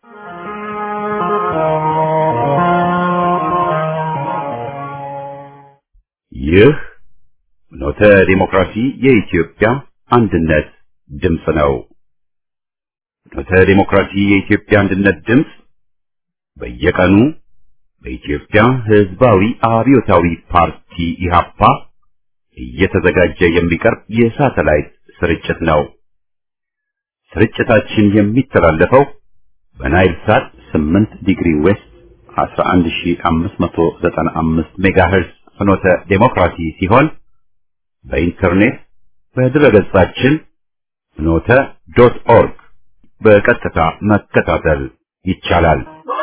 ይህ ኖተ ዲሞክራሲ የኢትዮጵያ አንድነት ድምፅ ነው። ኖተ ዲሞክራሲ የኢትዮጵያ አንድነት ድምፅ በየቀኑ በኢትዮጵያ ሕዝባዊ አብዮታዊ ፓርቲ ኢህአፓ እየተዘጋጀ የሚቀርብ የሳተላይት ስርጭት ነው። ስርጭታችን የሚተላለፈው በናይል ሳት 8 ዲግሪ ዌስት 11595 ሜጋሄርዝ ፍኖተ ዴሞክራሲ ሲሆን በኢንተርኔት በድረገጻችን ፍኖተ ዶት ኦርግ በቀጥታ መከታተል ይቻላል።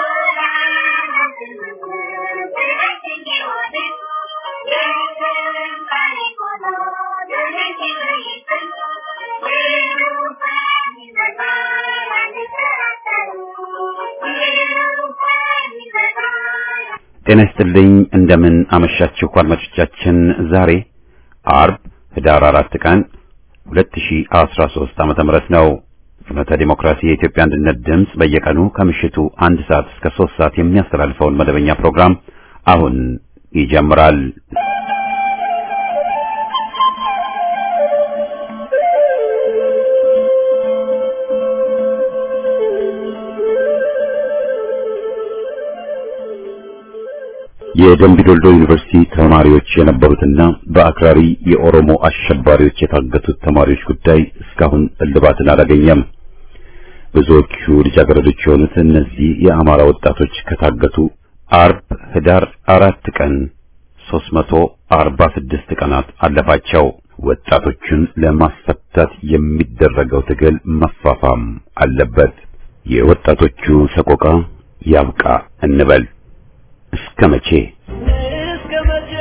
ጤና ይስጥልኝ። እንደምን አመሻችሁ አድማጮቻችን። ዛሬ አርብ ህዳር አራት ቀን 2013 ዓመተ ምህረት ነው። ፍኖተ ዲሞክራሲ የኢትዮጵያ አንድነት ድምፅ በየቀኑ ከምሽቱ አንድ ሰዓት እስከ ሶስት ሰዓት የሚያስተላልፈውን መደበኛ ፕሮግራም አሁን ይጀምራል። የደምቢ ዶልዶ ዩኒቨርሲቲ ተማሪዎች የነበሩትና በአክራሪ የኦሮሞ አሸባሪዎች የታገቱት ተማሪዎች ጉዳይ እስካሁን እልባትን አላገኘም። ብዙዎቹ ልጃገረዶች የሆኑት እነዚህ የአማራ ወጣቶች ከታገቱ አርብ ህዳር አራት ቀን 346 ቀናት አለፋቸው። ወጣቶቹን ለማስፈታት የሚደረገው ትግል መፋፋም አለበት። የወጣቶቹ ሰቆቃ ያብቃ እንበል። እስከ መቼ እስከ መቼ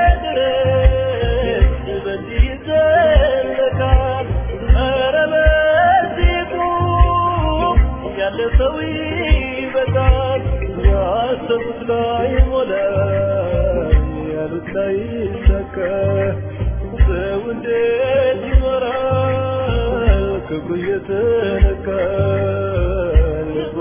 ድረስ በዚህ ይዘለቃል? ኧረ በዚህ ቁም፣ ያለ ሰው ይበቃል። ያሰቡት ላይ ሞላ፣ ያሉት ላይ ይሳካ። ሰው እንዴት ይኖራል? ክብሩ እየተነካ ልቡ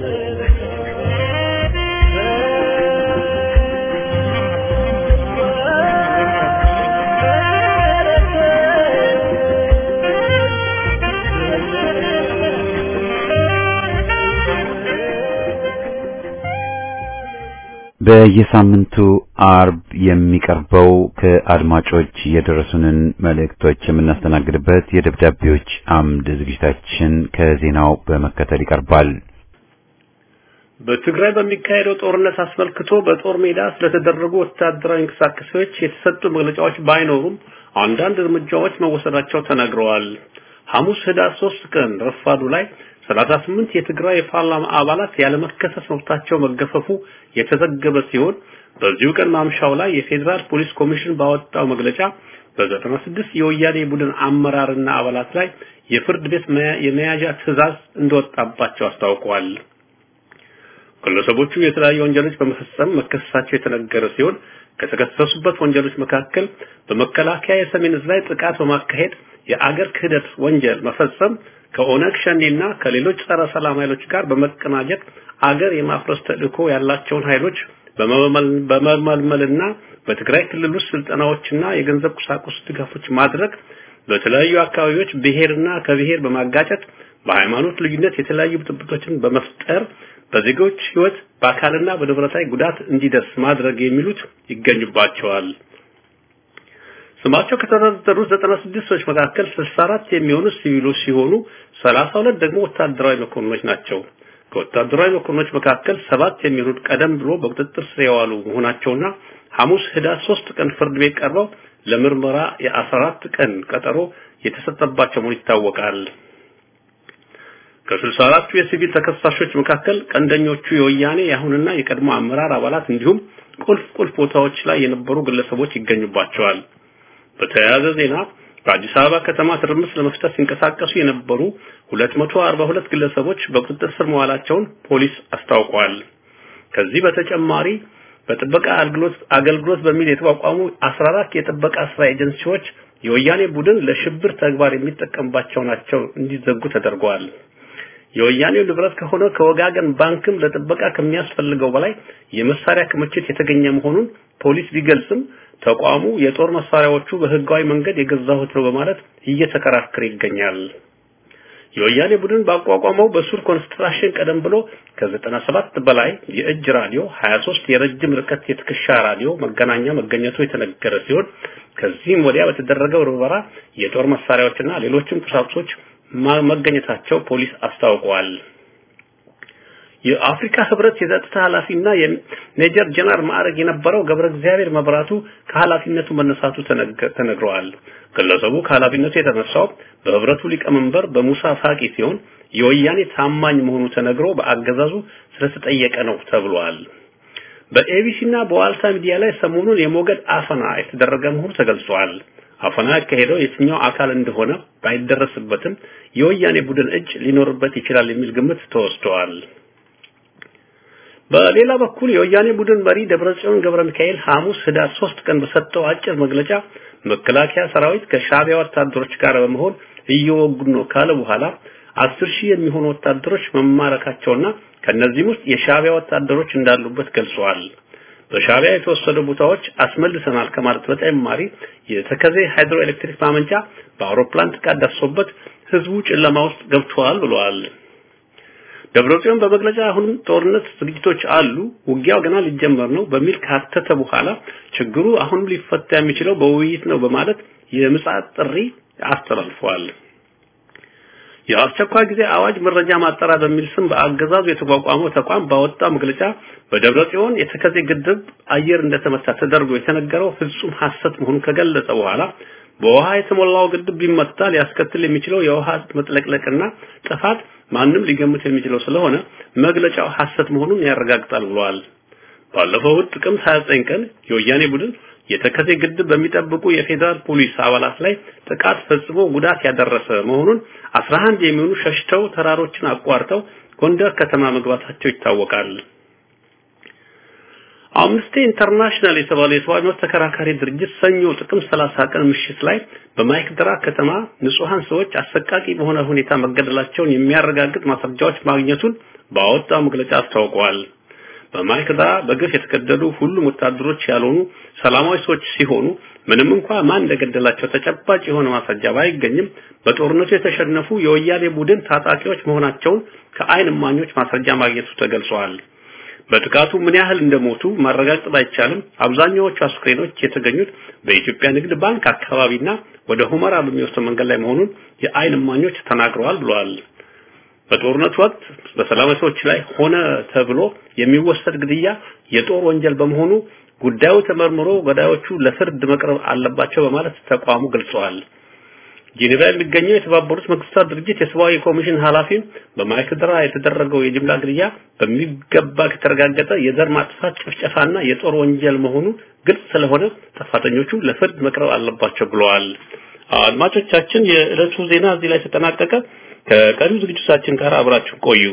በየሳምንቱ አርብ የሚቀርበው ከአድማጮች የደረሱንን መልእክቶች የምናስተናግድበት የደብዳቤዎች አምድ ዝግጅታችን ከዜናው በመከተል ይቀርባል። በትግራይ በሚካሄደው ጦርነት አስመልክቶ በጦር ሜዳ ስለተደረጉ ወታደራዊ እንቅስቃሴዎች የተሰጡ መግለጫዎች ባይኖሩም አንዳንድ እርምጃዎች መወሰዳቸው ተነግረዋል። ሐሙስ ህዳር ሶስት ቀን ረፋዱ ላይ 38 የትግራይ የፓርላማ አባላት ያለመከሰስ መብታቸው መገፈፉ የተዘገበ ሲሆን በዚሁ ቀን ማምሻው ላይ የፌዴራል ፖሊስ ኮሚሽን ባወጣው መግለጫ በ96 የወያኔ ቡድን አመራርና አባላት ላይ የፍርድ ቤት የመያዣ ትዕዛዝ እንደወጣባቸው አስታውቀዋል። ግለሰቦቹ የተለያዩ ወንጀሎች በመፈጸም መከሰሳቸው የተነገረ ሲሆን ከተከሰሱበት ወንጀሎች መካከል በመከላከያ የሰሜን ዕዝ ላይ ጥቃት በማካሄድ የአገር ክህደት ወንጀል መፈጸም ከኦነግ ሸኔና ከሌሎች ጸረ ሰላም ኃይሎች ጋር በመቀናጀት አገር የማፍረስ ተልእኮ ያላቸውን ኃይሎች በመመልመልና በትግራይ ክልል ውስጥ ስልጠናዎችና የገንዘብ ቁሳቁስ ድጋፎች ማድረግ፣ በተለያዩ አካባቢዎች ብሔርና ከብሔር በማጋጨት በሃይማኖት ልዩነት የተለያዩ ብጥብጦችን በመፍጠር በዜጎች ሕይወት በአካልና በንብረት ላይ ጉዳት እንዲደርስ ማድረግ የሚሉት ይገኙባቸዋል። ስማቸው ከተዘረዘሩት 96 ሰዎች መካከል 64 የሚሆኑ ሲቪሎች ሲሆኑ 32 ደግሞ ወታደራዊ መኮንኖች ናቸው። ከወታደራዊ መኮንኖች መካከል ሰባት የሚሆኑት ቀደም ብሎ በቁጥጥር ስር የዋሉ መሆናቸውና ሐሙስ ህዳር 3 ቀን ፍርድ ቤት ቀርበው ለምርመራ የ14 ቀን ቀጠሮ የተሰጠባቸው መሆኑ ይታወቃል። ከስልሳ አራቱ የሲቪል ተከሳሾች መካከል ቀንደኞቹ የወያኔ የአሁንና የቀድሞ አመራር አባላት እንዲሁም ቁልፍ ቁልፍ ቦታዎች ላይ የነበሩ ግለሰቦች ይገኙባቸዋል። በተያያዘ ዜና በአዲስ አበባ ከተማ ትርምስ ለመፍጠር ሲንቀሳቀሱ የነበሩ 242 ግለሰቦች በቁጥጥር ስር መዋላቸውን ፖሊስ አስታውቋል። ከዚህ በተጨማሪ በጥበቃ አገልግሎት አገልግሎት በሚል የተቋቋሙ 14 የጥበቃ ስራ ኤጀንሲዎች የወያኔ ቡድን ለሽብር ተግባር የሚጠቀምባቸው ናቸው እንዲዘጉ ተደርገዋል። የወያኔው ንብረት ከሆነ ከወጋገን ባንክም ለጥበቃ ከሚያስፈልገው በላይ የመሳሪያ ክምችት የተገኘ መሆኑን ፖሊስ ቢገልጽም ተቋሙ የጦር መሳሪያዎቹ በህጋዊ መንገድ የገዛሁት ነው በማለት እየተከራከረ ይገኛል። የወያኔ ቡድን ባቋቋመው በሱር ኮንስትራክሽን ቀደም ብሎ ከ97 በላይ የእጅ ራዲዮ፣ 23 የረጅም ርቀት የትከሻ ራዲዮ መገናኛ መገኘቱ የተነገረ ሲሆን ከዚህም ወዲያ በተደረገው ርበራ የጦር መሳሪያዎችና ሌሎችም ቁሳቁሶች መገኘታቸው ፖሊስ አስታውቀዋል። የአፍሪካ ህብረት የጸጥታ ኃላፊና የሜጀር ጀነራል ማዕረግ የነበረው ገብረ እግዚአብሔር መብራቱ ከኃላፊነቱ መነሳቱ ተነግረዋል። ግለሰቡ ከኃላፊነቱ የተነሳው በህብረቱ ሊቀመንበር በሙሳ ፋቂ ሲሆን የወያኔ ታማኝ መሆኑ ተነግሮ በአገዛዙ ስለተጠየቀ ነው ተብሏል። በኤቢሲና በዋልታ ሚዲያ ላይ ሰሞኑን የሞገድ አፈና የተደረገ መሆኑ ተገልጿል። አፈና ያካሄደው የትኛው አካል እንደሆነ ባይደረስበትም የወያኔ ቡድን እጅ ሊኖርበት ይችላል የሚል ግምት ተወስደዋል። በሌላ በኩል የወያኔ ቡድን መሪ ደብረጽዮን ገብረ ሚካኤል ሐሙስ ህዳር 3 ቀን በሰጠው አጭር መግለጫ መከላከያ ሰራዊት ከሻቢያ ወታደሮች ጋር በመሆን እየወጉ ነው ካለ በኋላ አስር ሺህ የሚሆኑ ወታደሮች መማረካቸውና ከነዚህም ውስጥ የሻቢያ ወታደሮች እንዳሉበት ገልጸዋል። በሻቢያ የተወሰዱ ቦታዎች አስመልሰናል ከማለት በተጨማሪ የተከዜ ሃይድሮ ኤሌክትሪክ ማመንጫ በአውሮፕላን ጥቃት ደርሶበት ህዝቡ ጨለማ ውስጥ ገብቷል ብለዋል። ደብረጽዮን በመግለጫ አሁንም ጦርነት ዝግጅቶች አሉ፣ ውጊያው ገና ሊጀመር ነው በሚል ካተተ በኋላ ችግሩ አሁንም ሊፈታ የሚችለው በውይይት ነው በማለት የምጽአት ጥሪ አስተላልፈዋል። የአስቸኳይ ጊዜ አዋጅ መረጃ ማጣራ በሚል ስም በአገዛዙ የተቋቋመው ተቋም ባወጣው መግለጫ በደብረ ጽዮን የተከዜ ግድብ አየር እንደተመታ ተደርጎ የተነገረው ፍጹም ሐሰት መሆኑን ከገለጸ በኋላ በውሃ የተሞላው ግድብ ቢመታ ሊያስከትል የሚችለው የውሃ መጥለቅለቅና ጥፋት ማንም ሊገምት የሚችለው ስለሆነ መግለጫው ሐሰት መሆኑን ያረጋግጣል ብለዋል። ባለፈው እሁድ ጥቅምት 29 ቀን የወያኔ ቡድን የተከዜ ግድብ በሚጠብቁ የፌዴራል ፖሊስ አባላት ላይ ጥቃት ፈጽሞ ጉዳት ያደረሰ መሆኑን 11 የሚሆኑ ሸሽተው ተራሮችን አቋርጠው ጎንደር ከተማ መግባታቸው ይታወቃል። አምነስቲ ኢንተርናሽናል የተባለው የሰብአዊ መብት ተከራካሪ ድርጅት ሰኞ ጥቅምት 30 ቀን ምሽት ላይ በማይክድራ ከተማ ንጹሃን ሰዎች አሰቃቂ በሆነ ሁኔታ መገደላቸውን የሚያረጋግጥ ማስረጃዎች ማግኘቱን ባወጣው መግለጫ አስታውቀዋል። በማይክድራ በግፍ የተገደሉ ሁሉም ወታደሮች ያልሆኑ ሰላማዊ ሰዎች ሲሆኑ ምንም እንኳ ማን እንደገደላቸው ተጨባጭ የሆነ ማስረጃ ባይገኝም በጦርነቱ የተሸነፉ የወያኔ ቡድን ታጣቂዎች መሆናቸውን ከአይን እማኞች ማስረጃ ማግኘቱ ተገልጿል። በጥቃቱ ምን ያህል እንደሞቱ ማረጋገጥ ባይቻልም አብዛኛዎቹ አስክሬኖች የተገኙት በኢትዮጵያ ንግድ ባንክ አካባቢና ወደ ሁመራ በሚወስደው መንገድ ላይ መሆኑን የአይን እማኞች ተናግረዋል ብለዋል። በጦርነቱ ወቅት በሰላማዊ ሰዎች ላይ ሆነ ተብሎ የሚወሰድ ግድያ የጦር ወንጀል በመሆኑ ጉዳዩ ተመርምሮ ገዳዮቹ ለፍርድ መቅረብ አለባቸው በማለት ተቋሙ ገልጸዋል። ጄኔቫ የሚገኘው የተባበሩት መንግስታት ድርጅት የሰብአዊ ኮሚሽን ኃላፊ በማይክድራ የተደረገው የጅምላ ግድያ በሚገባ ከተረጋገጠ የዘር ማጥፋት ጭፍጨፋና የጦር ወንጀል መሆኑ ግልጽ ስለሆነ ጥፋተኞቹ ለፍርድ መቅረብ አለባቸው ብለዋል። አድማጮቻችን፣ የዕለቱ ዜና እዚህ ላይ ተጠናቀቀ። ከቀሪው ዝግጅታችን ጋር አብራችሁ ቆዩ።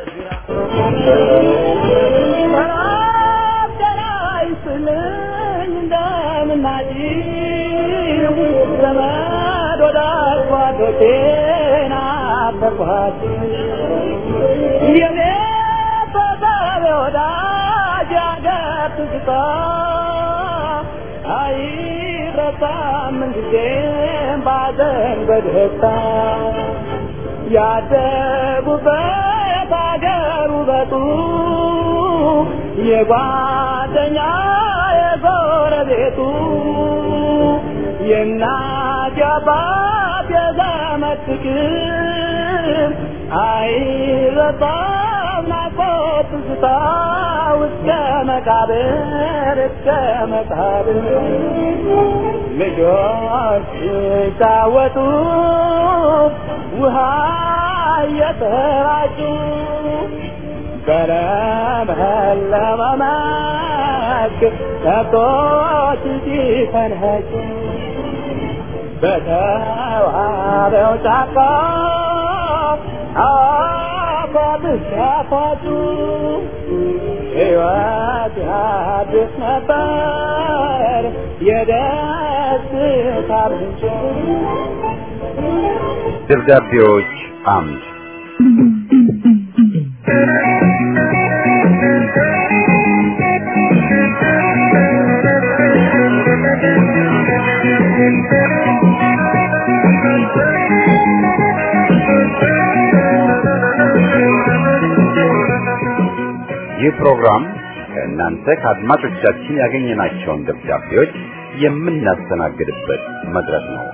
አይረሳም ጊዜም ባዘን በደስታ ያደጉበት አገር ውበቱ የጓደኛ የጎረቤቱ የእናት የአባት የዘመድ ፍቅር አይረሳም ናፍቆት ትዝታ እስከ መቃብር እስከ መቃብር ልጆች ሲጫወቱ ውሃ እየተራጩ በለመለመ መስክ ከብቶች ሲፈንኸጩ በተዋበው ጫካ አፏብስ ያፏጩ ሕይወት አዲስ ነበር የደስታ ምንጭ ደብዳቤዎች አምድ ይህ ፕሮግራም ከእናንተ ከአድማጮቻችን ያገኘናቸውን ደብዳቤዎች የምናስተናግድበት መድረክ ነው።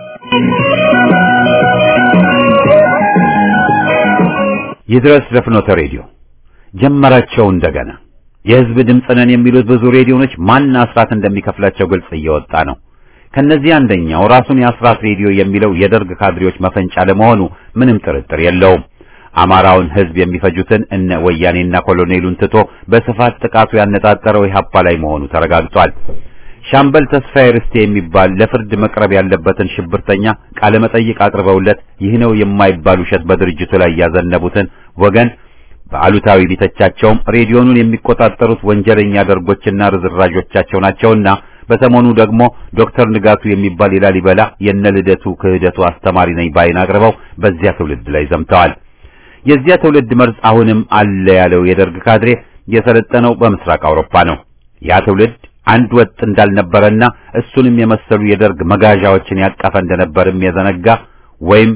ይድረስ ለፍኖተ ሬዲዮ ጀመራቸው እንደገና የህዝብ ድምፅ ነን የሚሉት ብዙ ሬዲዮኖች ማን አስራት እንደሚከፍላቸው ግልጽ እየወጣ ነው። ከነዚህ አንደኛው ራሱን የአስራት ሬዲዮ የሚለው የደርግ ካድሬዎች መፈንጫ ለመሆኑ ምንም ጥርጥር የለውም። አማራውን ህዝብ የሚፈጁትን እነ ወያኔና ኮሎኔሉን ትቶ በስፋት ጥቃቱ ያነጣጠረው ኢህአፓ ላይ መሆኑ ተረጋግጧል። ሻምበል ተስፋዬ ርስቴ የሚባል ለፍርድ መቅረብ ያለበትን ሽብርተኛ ቃለ መጠይቅ አቅርበውለት ይህ ነው የማይባል ውሸት በድርጅቱ ላይ ያዘነቡትን ወገን በአሉታዊ ቢተቻቸውም ሬዲዮኑን የሚቆጣጠሩት ወንጀለኛ ደርጎችና ርዝራዦቻቸው ናቸውና በሰሞኑ ደግሞ ዶክተር ንጋቱ የሚባል የላሊበላ የነ ልደቱ ክህደቱ አስተማሪ ነኝ ባይን አቅርበው በዚያ ትውልድ ላይ ዘምተዋል። የዚያ ትውልድ መርዝ አሁንም አለ ያለው የደርግ ካድሬ የሰለጠነው በምስራቅ አውሮፓ ነው። ያ ትውልድ አንድ ወጥ እንዳልነበረና እሱንም የመሰሉ የደርግ መጋዣዎችን ያቀፈ እንደነበርም የዘነጋ ወይም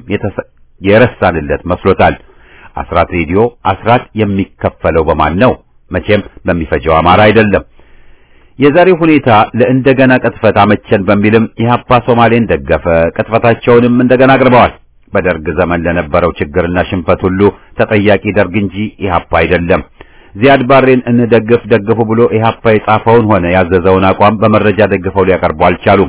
የረሳንለት መስሎታል። አስራት ሬዲዮ አስራት የሚከፈለው በማን ነው? መቼም በሚፈጀው አማራ አይደለም። የዛሬው ሁኔታ ለእንደገና ቅጥፈት አመቸን በሚልም ኢህአፓ ሶማሌን ደገፈ። ቅጥፈታቸውንም እንደገና አቅርበዋል። በደርግ ዘመን ለነበረው ችግርና ሽንፈት ሁሉ ተጠያቂ ደርግ እንጂ ኢህአፓ አይደለም። ዚያድ ባሬን እንደግፍ ደግፉ ብሎ ኢህአፓ የጻፈውን ሆነ ያዘዘውን አቋም በመረጃ ደግፈው ሊያቀርቡ አልቻሉም።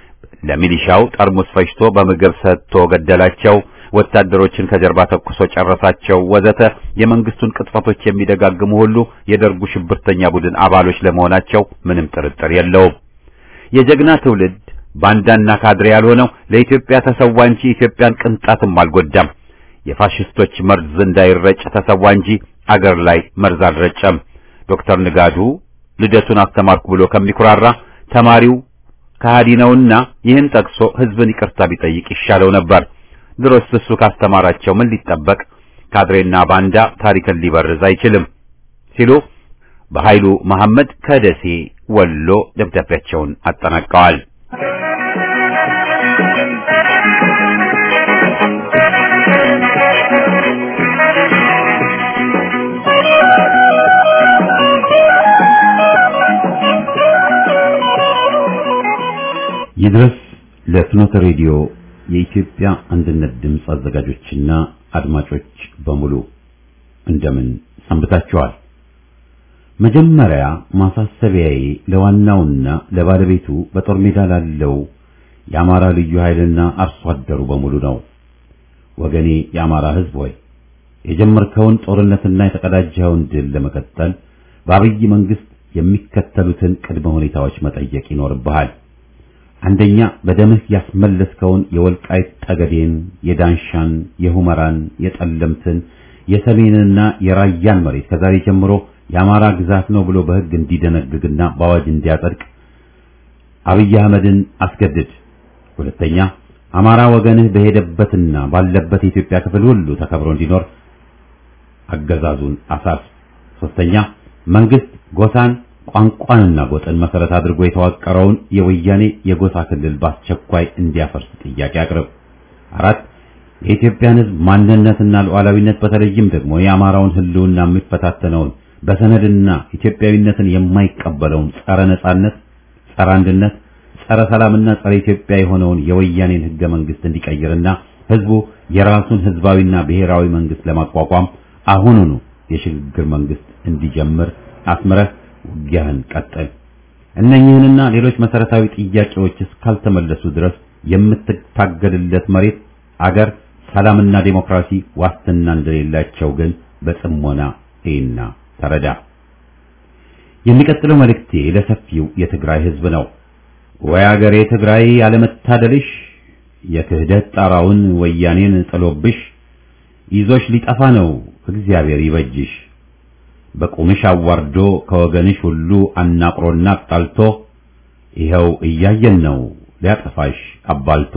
ለሚሊሻው ጠርሙስ ፈጅቶ በምግብ ሰጥቶ ገደላቸው፣ ወታደሮችን ከጀርባ ተኩሶ ጨረሳቸው፣ ወዘተ የመንግስቱን ቅጥፈቶች የሚደጋግሙ ሁሉ የደርጉ ሽብርተኛ ቡድን አባሎች ለመሆናቸው ምንም ጥርጥር የለውም። የጀግና ትውልድ ባንዳና ካድሬ ያልሆነው ለኢትዮጵያ ተሰዋ እንጂ ኢትዮጵያን ቅንጣትም አልጎዳም። የፋሽስቶች መርዝ እንዳይረጭ ተሰዋ እንጂ አገር ላይ መርዝ አልረጨም። ዶክተር ንጋዱ ልደቱን አስተማርኩ ብሎ ከሚኩራራ ተማሪው ከሃዲ ነውና ይህን ጠቅሶ ህዝብን ይቅርታ ቢጠይቅ ይሻለው ነበር። ድሮስ እሱ ካስተማራቸው ምን ሊጠበቅ? ካድሬና ባንዳ ታሪክን ሊበርዝ አይችልም ሲሉ በኃይሉ መሐመድ ከደሴ ወሎ ደብዳቤያቸውን አጠናቀዋል። ይድረስ ለፍኖተ ሬዲዮ የኢትዮጵያ አንድነት ድምፅ አዘጋጆችና አድማጮች በሙሉ እንደምን ሰንብታችኋል? መጀመሪያ ማሳሰቢያዬ ለዋናውና ለባለቤቱ በጦር ሜዳ ላለው የአማራ ልዩ ኃይልና አርሶ አደሩ በሙሉ ነው። ወገኔ የአማራ ሕዝብ ሆይ የጀመርከውን ጦርነትና የተቀዳጀኸውን ድል ለመቀጠል በአብይ መንግስት የሚከተሉትን ቅድመ ሁኔታዎች መጠየቅ ይኖርብሃል። አንደኛ በደምህ ያስመለስከውን የወልቃይት ጠገዴን፣ የዳንሻን፣ የሁመራን፣ የጠለምትን፣ የሰሜንና የራያን መሬት ከዛሬ ጀምሮ የአማራ ግዛት ነው ብሎ በሕግ እንዲደነግግና በአዋጅ እንዲያጸድቅ አብይ አህመድን አስገድድ። ሁለተኛ አማራ ወገንህ በሄደበትና ባለበት የኢትዮጵያ ክፍል ሁሉ ተከብሮ እንዲኖር አገዛዙን አሳስ። ሶስተኛ መንግስት ጎሳን ቋንቋንና ጎጥን መሰረት አድርጎ የተዋቀረውን የወያኔ የጎሳ ክልል በአስቸኳይ እንዲያፈርስ ጥያቄ አቅርብ። አራት የኢትዮጵያን ሕዝብ ማንነትና ሉዓላዊነት በተለይም ደግሞ የአማራውን ሕልውና የሚፈታተነውን በሰነድና ኢትዮጵያዊነትን የማይቀበለውን ጸረ ነጻነት፣ ጸረ አንድነት፣ ጸረ ሰላምና ጸረ ኢትዮጵያ የሆነውን የወያኔን ሕገ መንግስት እንዲቀይርና ሕዝቡ የራሱን ሕዝባዊና ብሔራዊ መንግስት ለማቋቋም አሁኑኑ የሽግግር መንግስት እንዲጀምር አስምረህ ውጊያህን ቀጥል። እነኚህንና ሌሎች መሰረታዊ ጥያቄዎች እስካልተመለሱ ድረስ የምትታገልለት መሬት፣ አገር፣ ሰላምና ዴሞክራሲ ዋስትና እንደሌላቸው ግን በጽሞና እይና ተረዳ። የሚቀጥለው መልእክቴ ለሰፊው የትግራይ ህዝብ ነው። ወይ አገሬ ትግራይ ያለመታደልሽ የክህደት ጣራውን ወያኔን ጥሎብሽ ይዞሽ ሊጠፋ ነው እግዚአብሔር ይበጅሽ። በቁምሽ አዋርዶ ከወገንሽ ሁሉ አናቅሮና አጣልቶ ይኸው እያየን ነው ሊያጠፋሽ አባልቶ።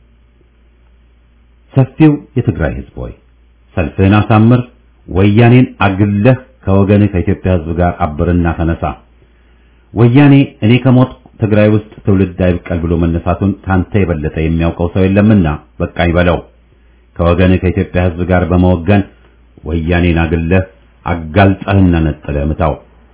ሰፊው የትግራይ ህዝብ ሆይ ሰልፍህን አሳምር፣ ወያኔን አግለህ ከወገንህ ከኢትዮጵያ ህዝብ ጋር አብርና ተነሳ። ወያኔ እኔ ከሞት ትግራይ ውስጥ ትውልድ አይብቀል ብሎ መነሳቱን ካንተ የበለጠ የሚያውቀው ሰው የለምና በቃኝ በለው። ከወገንህ ከኢትዮጵያ ህዝብ ጋር በመወገን ወያኔን አግለህ አጋልጠህና ነጥለህ ምታው።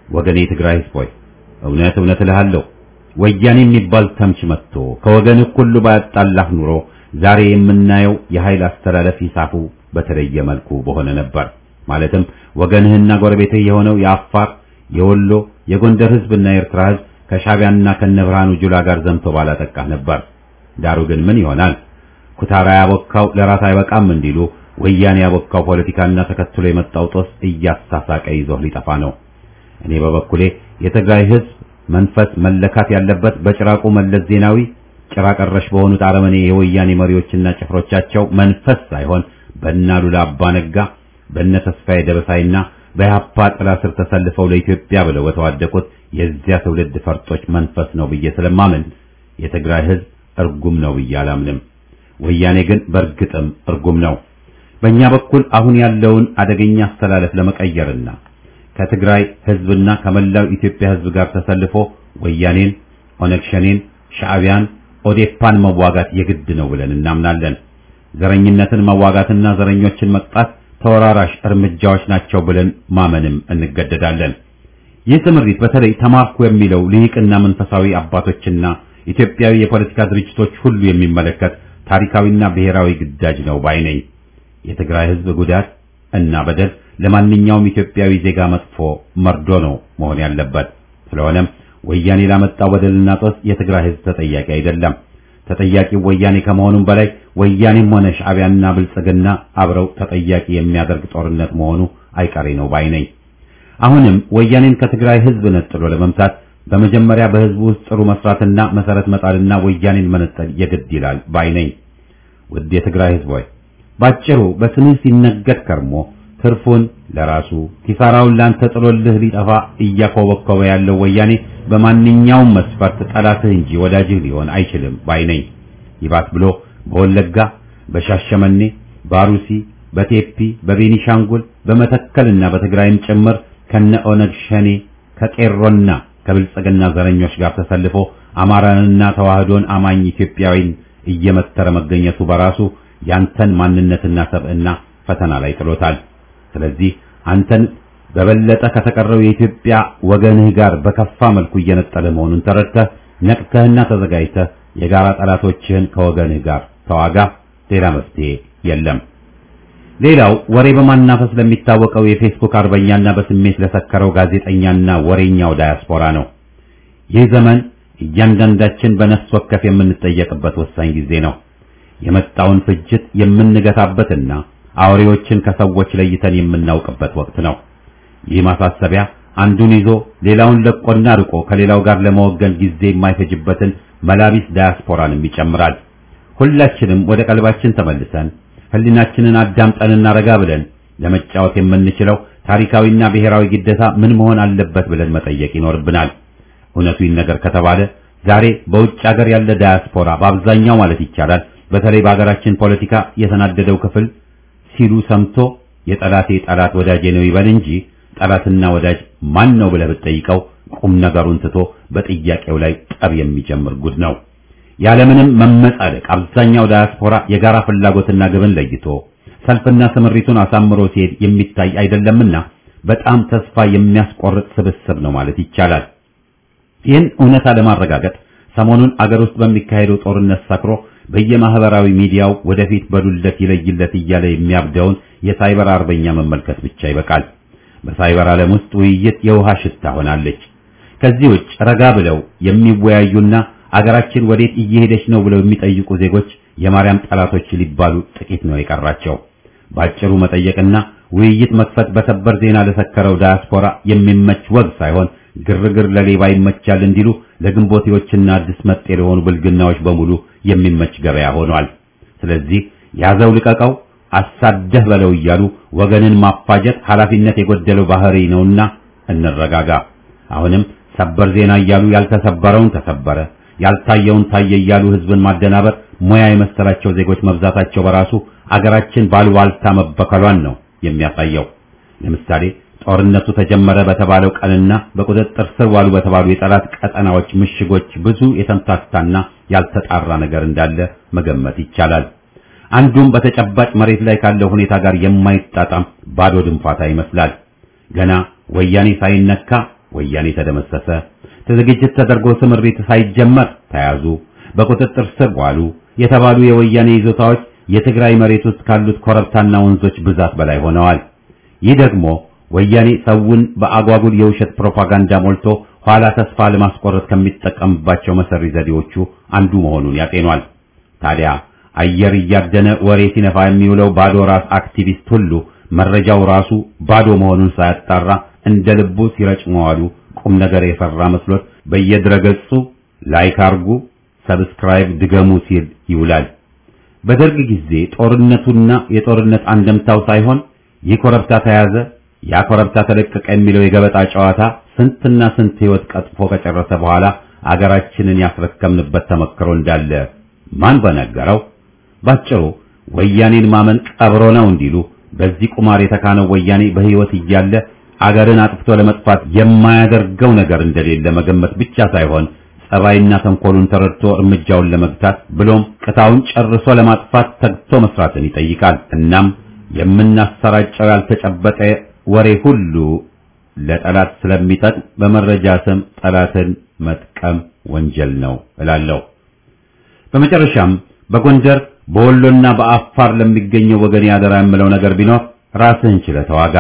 ወገኔ ትግራይ ህዝብ ሆይ እውነት እውነት እልሃለሁ ወያኔ የሚባል ተምች መጥቶ ከወገንህ ሁሉ ባያጣላህ ኑሮ ዛሬ የምናየው የኃይል አስተላለፍ ሂሳቡ በተለየ መልኩ በሆነ ነበር። ማለትም ወገንህና ጎረቤትህ የሆነው የአፋር፣ የወሎ፣ የጎንደር ህዝብና የኤርትራ ህዝብ ከሻቢያና ከነብርሃኑ ጁላ ጋር ዘምቶ ባላጠቃህ ነበር። ዳሩ ግን ምን ይሆናል? ኩታራ ያቦካው ለራት አይበቃም እንዲሉ ወያኔ ያቦካው ፖለቲካና ተከትሎ የመጣው ጦስ እያሳሳቀ ይዞህ ሊጠፋ ነው። እኔ በበኩሌ የትግራይ ህዝብ መንፈስ መለካት ያለበት በጭራቁ መለስ ዜናዊ ጭራ ቀረሽ በሆኑት አረመኔ የወያኔ መሪዎችና ጭፍሮቻቸው መንፈስ ሳይሆን በእናሉላ አባ ነጋ በእነ ተስፋዬ ደበሳይና በኢህአፓ ጥላ ስር ተሰልፈው ለኢትዮጵያ ብለው በተዋደቁት የዚያ ትውልድ ፈርጦች መንፈስ ነው ብዬ ስለማምን የትግራይ ህዝብ እርጉም ነው ብዬ አላምንም። ወያኔ ግን በእርግጥም እርጉም ነው። በእኛ በኩል አሁን ያለውን አደገኛ አስተላለፍ ለመቀየርና ከትግራይ ህዝብና ከመላው ኢትዮጵያ ህዝብ ጋር ተሰልፎ ወያኔን፣ ኦነግ ሸኔን፣ ሻዕቢያን፣ ኦዴፓን መዋጋት የግድ ነው ብለን እናምናለን። ዘረኝነትን መዋጋትና ዘረኞችን መቅጣት ተወራራሽ እርምጃዎች ናቸው ብለን ማመንም እንገደዳለን። ይህ ትምሪት በተለይ ተማርኩ የሚለው ልሂቅና መንፈሳዊ አባቶችና ኢትዮጵያዊ የፖለቲካ ድርጅቶች ሁሉ የሚመለከት ታሪካዊና ብሔራዊ ግዳጅ ነው ባይ ነኝ። የትግራይ ህዝብ ጉዳት እና በደል ለማንኛውም ኢትዮጵያዊ ዜጋ መጥፎ መርዶ ነው መሆን ያለበት። ስለሆነም ወያኔ ላመጣው በደልና ጦስ የትግራይ ህዝብ ተጠያቂ አይደለም። ተጠያቂው ወያኔ ከመሆኑም በላይ ወያኔም ሆነ ሻዕቢያና ብልጽግና አብረው ተጠያቂ የሚያደርግ ጦርነት መሆኑ አይቀሬ ነው ባይ ነኝ። አሁንም ወያኔን ከትግራይ ህዝብ ነጥሎ ለመምታት በመጀመሪያ በህዝቡ ውስጥ ጥሩ መስራትና መሰረት መጣልና ወያኔን መነጠል የግድ ይላል ባይ ነኝ። ውድ የትግራይ ህዝብ ሆይ ባጭሩ በስምህ ሲነገድ ከርሞ ትርፉን ለራሱ ኪሳራውን ላንተ ጥሎልህ ሊጠፋ እያኮበኮበ ያለው ወያኔ በማንኛውም መስፈርት ጠላትህ እንጂ ወዳጅህ ሊሆን አይችልም ባይ ነኝ። ይባስ ብሎ በወለጋ፣ በሻሸመኔ፣ በአሩሲ፣ በቴፒ፣ በቤኒሻንጉል፣ በመተከልና በትግራይም ጭምር ከነ ኦነግ ሸኔ ከቄሮና ከብልጽግና ዘረኞች ጋር ተሰልፎ አማራንና ተዋህዶን አማኝ ኢትዮጵያዊን እየመተረ መገኘቱ በራሱ ያንተን ማንነትና ሰብዕና ፈተና ላይ ጥሎታል። ስለዚህ አንተን በበለጠ ከተቀረው የኢትዮጵያ ወገንህ ጋር በከፋ መልኩ እየነጠለ መሆኑን ተረድተህ ነቅተህና ተዘጋጅተህ የጋራ ጠላቶችህን ከወገንህ ጋር ተዋጋ። ሌላ መፍትሄ የለም። ሌላው ወሬ በማናፈስ ለሚታወቀው የፌስቡክ አርበኛና በስሜት ለሰከረው ጋዜጠኛና ወሬኛው ዳያስፖራ ነው። ይህ ዘመን እያንዳንዳችን በነፍስ ወከፍ የምንጠየቅበት ወሳኝ ጊዜ ነው። የመጣውን ፍጅት የምንገታበትና አውሬዎችን ከሰዎች ለይተን የምናውቅበት ወቅት ነው። ይህ ማሳሰቢያ አንዱን ይዞ ሌላውን ለቆና ርቆ ከሌላው ጋር ለመወገን ጊዜ የማይፈጅበትን መላቢስ ዳያስፖራንም ይጨምራል። ሁላችንም ወደ ቀልባችን ተመልሰን ሕሊናችንን አዳምጠንና ረጋ ብለን ለመጫወት የምንችለው ታሪካዊና ብሔራዊ ግዴታ ምን መሆን አለበት ብለን መጠየቅ ይኖርብናል። እውነቱ ይነገር ከተባለ ዛሬ በውጭ ሀገር ያለ ዳያስፖራ በአብዛኛው ማለት ይቻላል በተለይ በሀገራችን ፖለቲካ የተናደደው ክፍል ሲሉ ሰምቶ የጠላቴ ጠላት ወዳጄ ነው ይበል እንጂ ጠላትና ወዳጅ ማን ነው ብለህ ብትጠይቀው ቁም ነገሩን ትቶ በጥያቄው ላይ ጠብ የሚጀምር ጉድ ነው። ያለምንም መመጻደቅ አብዛኛው ዳያስፖራ የጋራ ፍላጎትና ግብን ለይቶ ሰልፍና ስምሪቱን አሳምሮ ሲሄድ የሚታይ አይደለምና በጣም ተስፋ የሚያስቆርጥ ስብስብ ነው ማለት ይቻላል። ይህን እውነታ ለማረጋገጥ ሰሞኑን አገር ውስጥ በሚካሄደው ጦርነት ሰክሮ በየማህበራዊ ሚዲያው ወደፊት በዱለት ይለይለት እያለ የሚያብደውን የሳይበር አርበኛ መመልከት ብቻ ይበቃል። በሳይበር ዓለም ውስጥ ውይይት የውሃ ሽታ ሆናለች። ከዚህ ውጭ ረጋ ብለው የሚወያዩና አገራችን ወዴት እየሄደች ነው ብለው የሚጠይቁ ዜጎች የማርያም ጠላቶች ሊባሉ ጥቂት ነው የቀራቸው። ባጭሩ መጠየቅና ውይይት መክፈት በሰበር ዜና ለሰከረው ዳያስፖራ የሚመች ወግ ሳይሆን ግርግር ለሌባ ይመቻል እንዲሉ ለግንቦቴዎችና አዲስ መጤ ለሆኑ ብልግናዎች በሙሉ የሚመች ገበያ ሆኗል። ስለዚህ ያዘው ልቀቀው፣ አሳደህ በለው እያሉ ወገንን ማፋጀት ኃላፊነት የጎደለው ባህሪ ነውና እንረጋጋ። አሁንም ሰበር ዜና እያሉ ያልተሰበረውን ተሰበረ፣ ያልታየውን ታየ እያሉ ህዝብን ማደናበር ሙያ የመሰላቸው ዜጎች መብዛታቸው በራሱ አገራችን ባሉባልታ መበከሏን ነው የሚያሳየው። ለምሳሌ ጦርነቱ ተጀመረ በተባለው ቀንና በቁጥጥር ስር ዋሉ በተባሉ የጠላት ቀጠናዎች ምሽጎች ብዙ የተምታታና ያልተጣራ ነገር እንዳለ መገመት ይቻላል። አንዱም በተጨባጭ መሬት ላይ ካለው ሁኔታ ጋር የማይጣጣም ባዶ ድንፋታ ይመስላል። ገና ወያኔ ሳይነካ ወያኔ ተደመሰሰ። ዝግጅት ተደርጎ ስምሪት ሳይጀመር ተያዙ፣ በቁጥጥር ስር ዋሉ የተባሉ የወያኔ ይዞታዎች የትግራይ መሬት ውስጥ ካሉት ኮረብታና ወንዞች ብዛት በላይ ሆነዋል። ይህ ደግሞ ወያኔ ሰውን በአጓጉል የውሸት ፕሮፓጋንዳ ሞልቶ ኋላ ተስፋ ለማስቆረጥ ከሚጠቀምባቸው መሰሪ ዘዴዎቹ አንዱ መሆኑን ያጤኗል። ታዲያ አየር እያደነ ወሬ ሲነፋ የሚውለው ባዶ ራስ አክቲቪስት ሁሉ መረጃው ራሱ ባዶ መሆኑን ሳያጣራ እንደ ልቡ ሲረጭ መዋሉ ቁም ነገር የፈራ መስሎት በየድረገጹ ላይክ አርጉ፣ ሰብስክራይብ ድገሙ ሲል ይውላል። በደርግ ጊዜ ጦርነቱና የጦርነት አንደምታው ሳይሆን ይህ ኮረብታ ተያዘ፣ ያ ኮረብታ ተለቀቀ የሚለው የገበጣ ጨዋታ ስንትና ስንት ሕይወት ቀጥፎ ከጨረሰ በኋላ አገራችንን ያስረከምንበት ተመክሮ እንዳለ ማን በነገረው? ባጭሩ ወያኔን ማመን ቀብሮ ነው እንዲሉ በዚህ ቁማር የተካነው ወያኔ በሕይወት እያለ አገርን አጥፍቶ ለመጥፋት የማያደርገው ነገር እንደሌለ መገመት ብቻ ሳይሆን ጸባይና ተንኮሉን ተረድቶ እርምጃውን ለመግታት ብሎም ቅታውን ጨርሶ ለማጥፋት ተግቶ መስራትን ይጠይቃል። እናም የምናሰራጨው ያልተጨበጠ ወሬ ሁሉ ለጠላት ስለሚጠቅም በመረጃ ስም ጠላትን መጥቀም ወንጀል ነው እላለሁ። በመጨረሻም በጎንደር በወሎና በአፋር ለሚገኘው ወገን ያደራ የምለው ነገር ቢኖር ራስህን ችለህ ተዋጋ።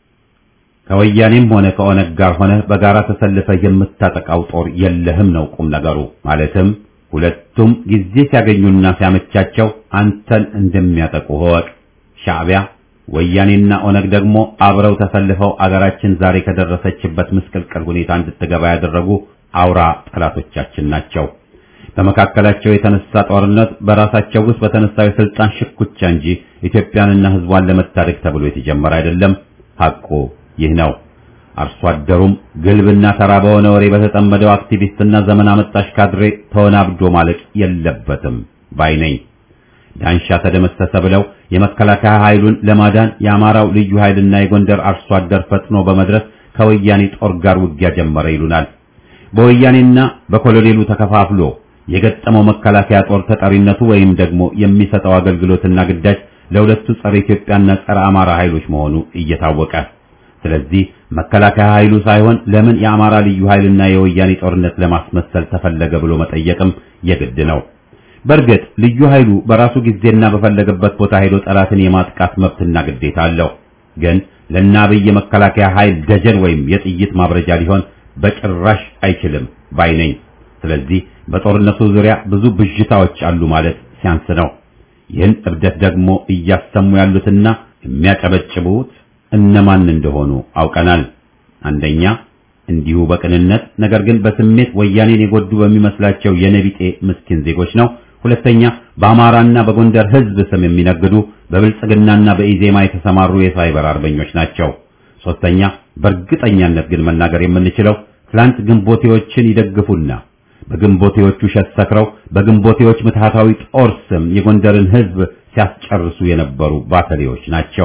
ከወያኔም ሆነ ከኦነግ ጋር ሆነ በጋራ ተሰልፈህ የምታጠቃው ጦር የለህም ነው ቁም ነገሩ። ማለትም ሁለቱም ጊዜ ሲያገኙና ሲያመቻቸው አንተን እንደሚያጠቁ እወቅ። ሻዕቢያ ወያኔና ኦነግ ደግሞ አብረው ተሰልፈው አገራችን ዛሬ ከደረሰችበት ምስቅልቅል ሁኔታ እንድትገባ ያደረጉ አውራ ጠላቶቻችን ናቸው። በመካከላቸው የተነሳ ጦርነት በራሳቸው ውስጥ በተነሳው የስልጣን ሽኩቻ እንጂ ኢትዮጵያንና ሕዝቧን ለመታደግ ተብሎ የተጀመረ አይደለም። ሐቁ ይህ ነው። አርሶ አደሩም ግልብና ተራ በሆነ ወሬ በተጠመደው አክቲቪስትና ዘመን አመጣሽ ካድሬ ተወናብዶ ማለቅ የለበትም ባይ ነኝ። ዳንሻ ተደመሰሰ ብለው የመከላከያ ኃይሉን ለማዳን የአማራው ልዩ ኃይልና የጎንደር አርሶ አደር ፈጥኖ በመድረስ ከወያኔ ጦር ጋር ውጊያ ጀመረ ይሉናል። በወያኔና በኮሎኔሉ ተከፋፍሎ የገጠመው መከላከያ ጦር ተጠሪነቱ ወይም ደግሞ የሚሰጠው አገልግሎትና ግዳጅ ለሁለቱ ጸረ ኢትዮጵያና ጸረ አማራ ኃይሎች መሆኑ እየታወቀ ስለዚህ መከላከያ ኃይሉ ሳይሆን ለምን የአማራ ልዩ ኃይልና የወያኔ ጦርነት ለማስመሰል ተፈለገ ብሎ መጠየቅም የግድ ነው። በእርግጥ ልዩ ኃይሉ በራሱ ጊዜና በፈለገበት ቦታ ሄዶ ጠላትን የማጥቃት መብትና ግዴታ አለው። ግን ለእነ አብይ የመከላከያ ኃይል ደጀን ወይም የጥይት ማብረጃ ሊሆን በጭራሽ አይችልም ባይ ነኝ። ስለዚህ በጦርነቱ ዙሪያ ብዙ ብዥታዎች አሉ ማለት ሲያንስ ነው። ይህን እብደት ደግሞ እያሰሙ ያሉትና የሚያጨበጭቡት እነማን እንደሆኑ አውቀናል። አንደኛ እንዲሁ በቅንነት ነገር ግን በስሜት ወያኔን የጎዱ በሚመስላቸው የነቢጤ ምስኪን ዜጎች ነው። ሁለተኛ በአማራና በጎንደር ሕዝብ ስም የሚነግዱ በብልጽግናና በኢዜማ የተሰማሩ የሳይበር አርበኞች ናቸው። ሶስተኛ በእርግጠኛነት ግን መናገር የምንችለው ትላንት ግንቦቴዎችን ይደግፉና በግንቦቴዎቹ ውሸት ሰክረው በግንቦቴዎች ምትሃታዊ ጦር ስም የጎንደርን ሕዝብ ሲያስጨርሱ የነበሩ ባተሌዎች ናቸው።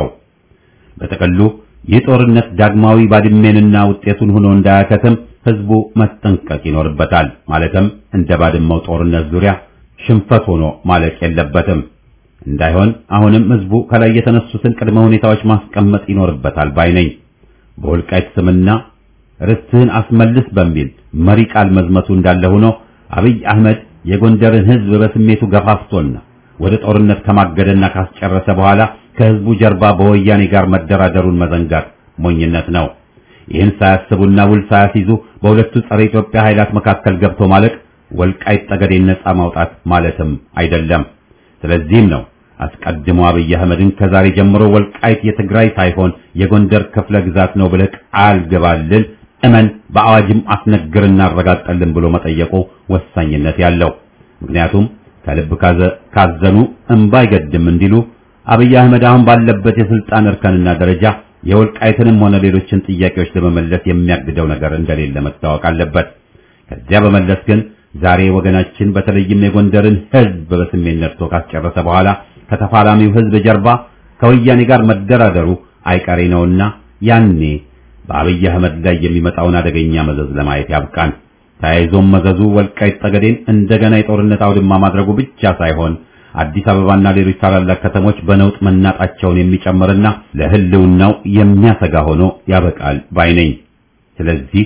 በጥቅሉ ይህ ጦርነት ዳግማዊ ባድሜንና ውጤቱን ሆኖ እንዳያከትም ህዝቡ መጠንቀቅ ይኖርበታል። ማለትም እንደ ባድመው ጦርነት ዙሪያ ሽንፈት ሆኖ ማለቅ የለበትም። እንዳይሆን አሁንም ህዝቡ ከላይ የተነሱትን ቅድመ ሁኔታዎች ማስቀመጥ ይኖርበታል ባይ ነኝ። በወልቃይት ስምና ርስትህን አስመልስ በሚል መሪ ቃል መዝመቱ እንዳለ ሆኖ አብይ አህመድ የጎንደርን ህዝብ በስሜቱ ገፋፍቶና ወደ ጦርነት ከማገደና ካስጨረሰ በኋላ ከህዝቡ ጀርባ በወያኔ ጋር መደራደሩን መዘንጋት ሞኝነት ነው። ይህን ሳያስቡና ውል ሳያስይዙ በሁለቱ ጸረ ኢትዮጵያ ኃይላት መካከል ገብቶ ማለቅ ወልቃይት ጠገዴን ነጻ ማውጣት ማለትም አይደለም። ስለዚህም ነው አስቀድሞ አብይ አህመድን ከዛሬ ጀምሮ ወልቃይት የትግራይ ሳይሆን የጎንደር ክፍለ ግዛት ነው ብለህ ቃል ግባልን፣ እመን፣ በአዋጅም አስነግርና አረጋግጠልን ብሎ መጠየቁ ወሳኝነት ያለው ምክንያቱም ከልብ ካዘኑ እንባ አይገድም እንዲሉ አብይ አህመድ አሁን ባለበት የስልጣን እርከንና ደረጃ የወልቃይትንም ሆነ ሌሎችን ጥያቄዎች ለመመለስ የሚያግደው ነገር እንደሌለ መታወቅ አለበት። ከዚያ በመለስ ግን ዛሬ ወገናችን በተለይም የጎንደርን ህዝብ በስሜት ነድቶ ካስጨረሰ በኋላ ከተፋላሚው ህዝብ ጀርባ ከወያኔ ጋር መደራደሩ አይቀሬ ነውና ያኔ በአብይ አህመድ ላይ የሚመጣውን አደገኛ መዘዝ ለማየት ያብቃን። ተያይዞም መዘዙ ወልቃይት ጠገዴን እንደገና የጦርነት አውድማ ማድረጉ ብቻ ሳይሆን አዲስ አበባና ሌሎች ታላላቅ ከተሞች በነውጥ መናጣቸውን የሚጨምርና ለህልውናው የሚያሰጋ ሆኖ ያበቃል ባይ ነኝ። ስለዚህ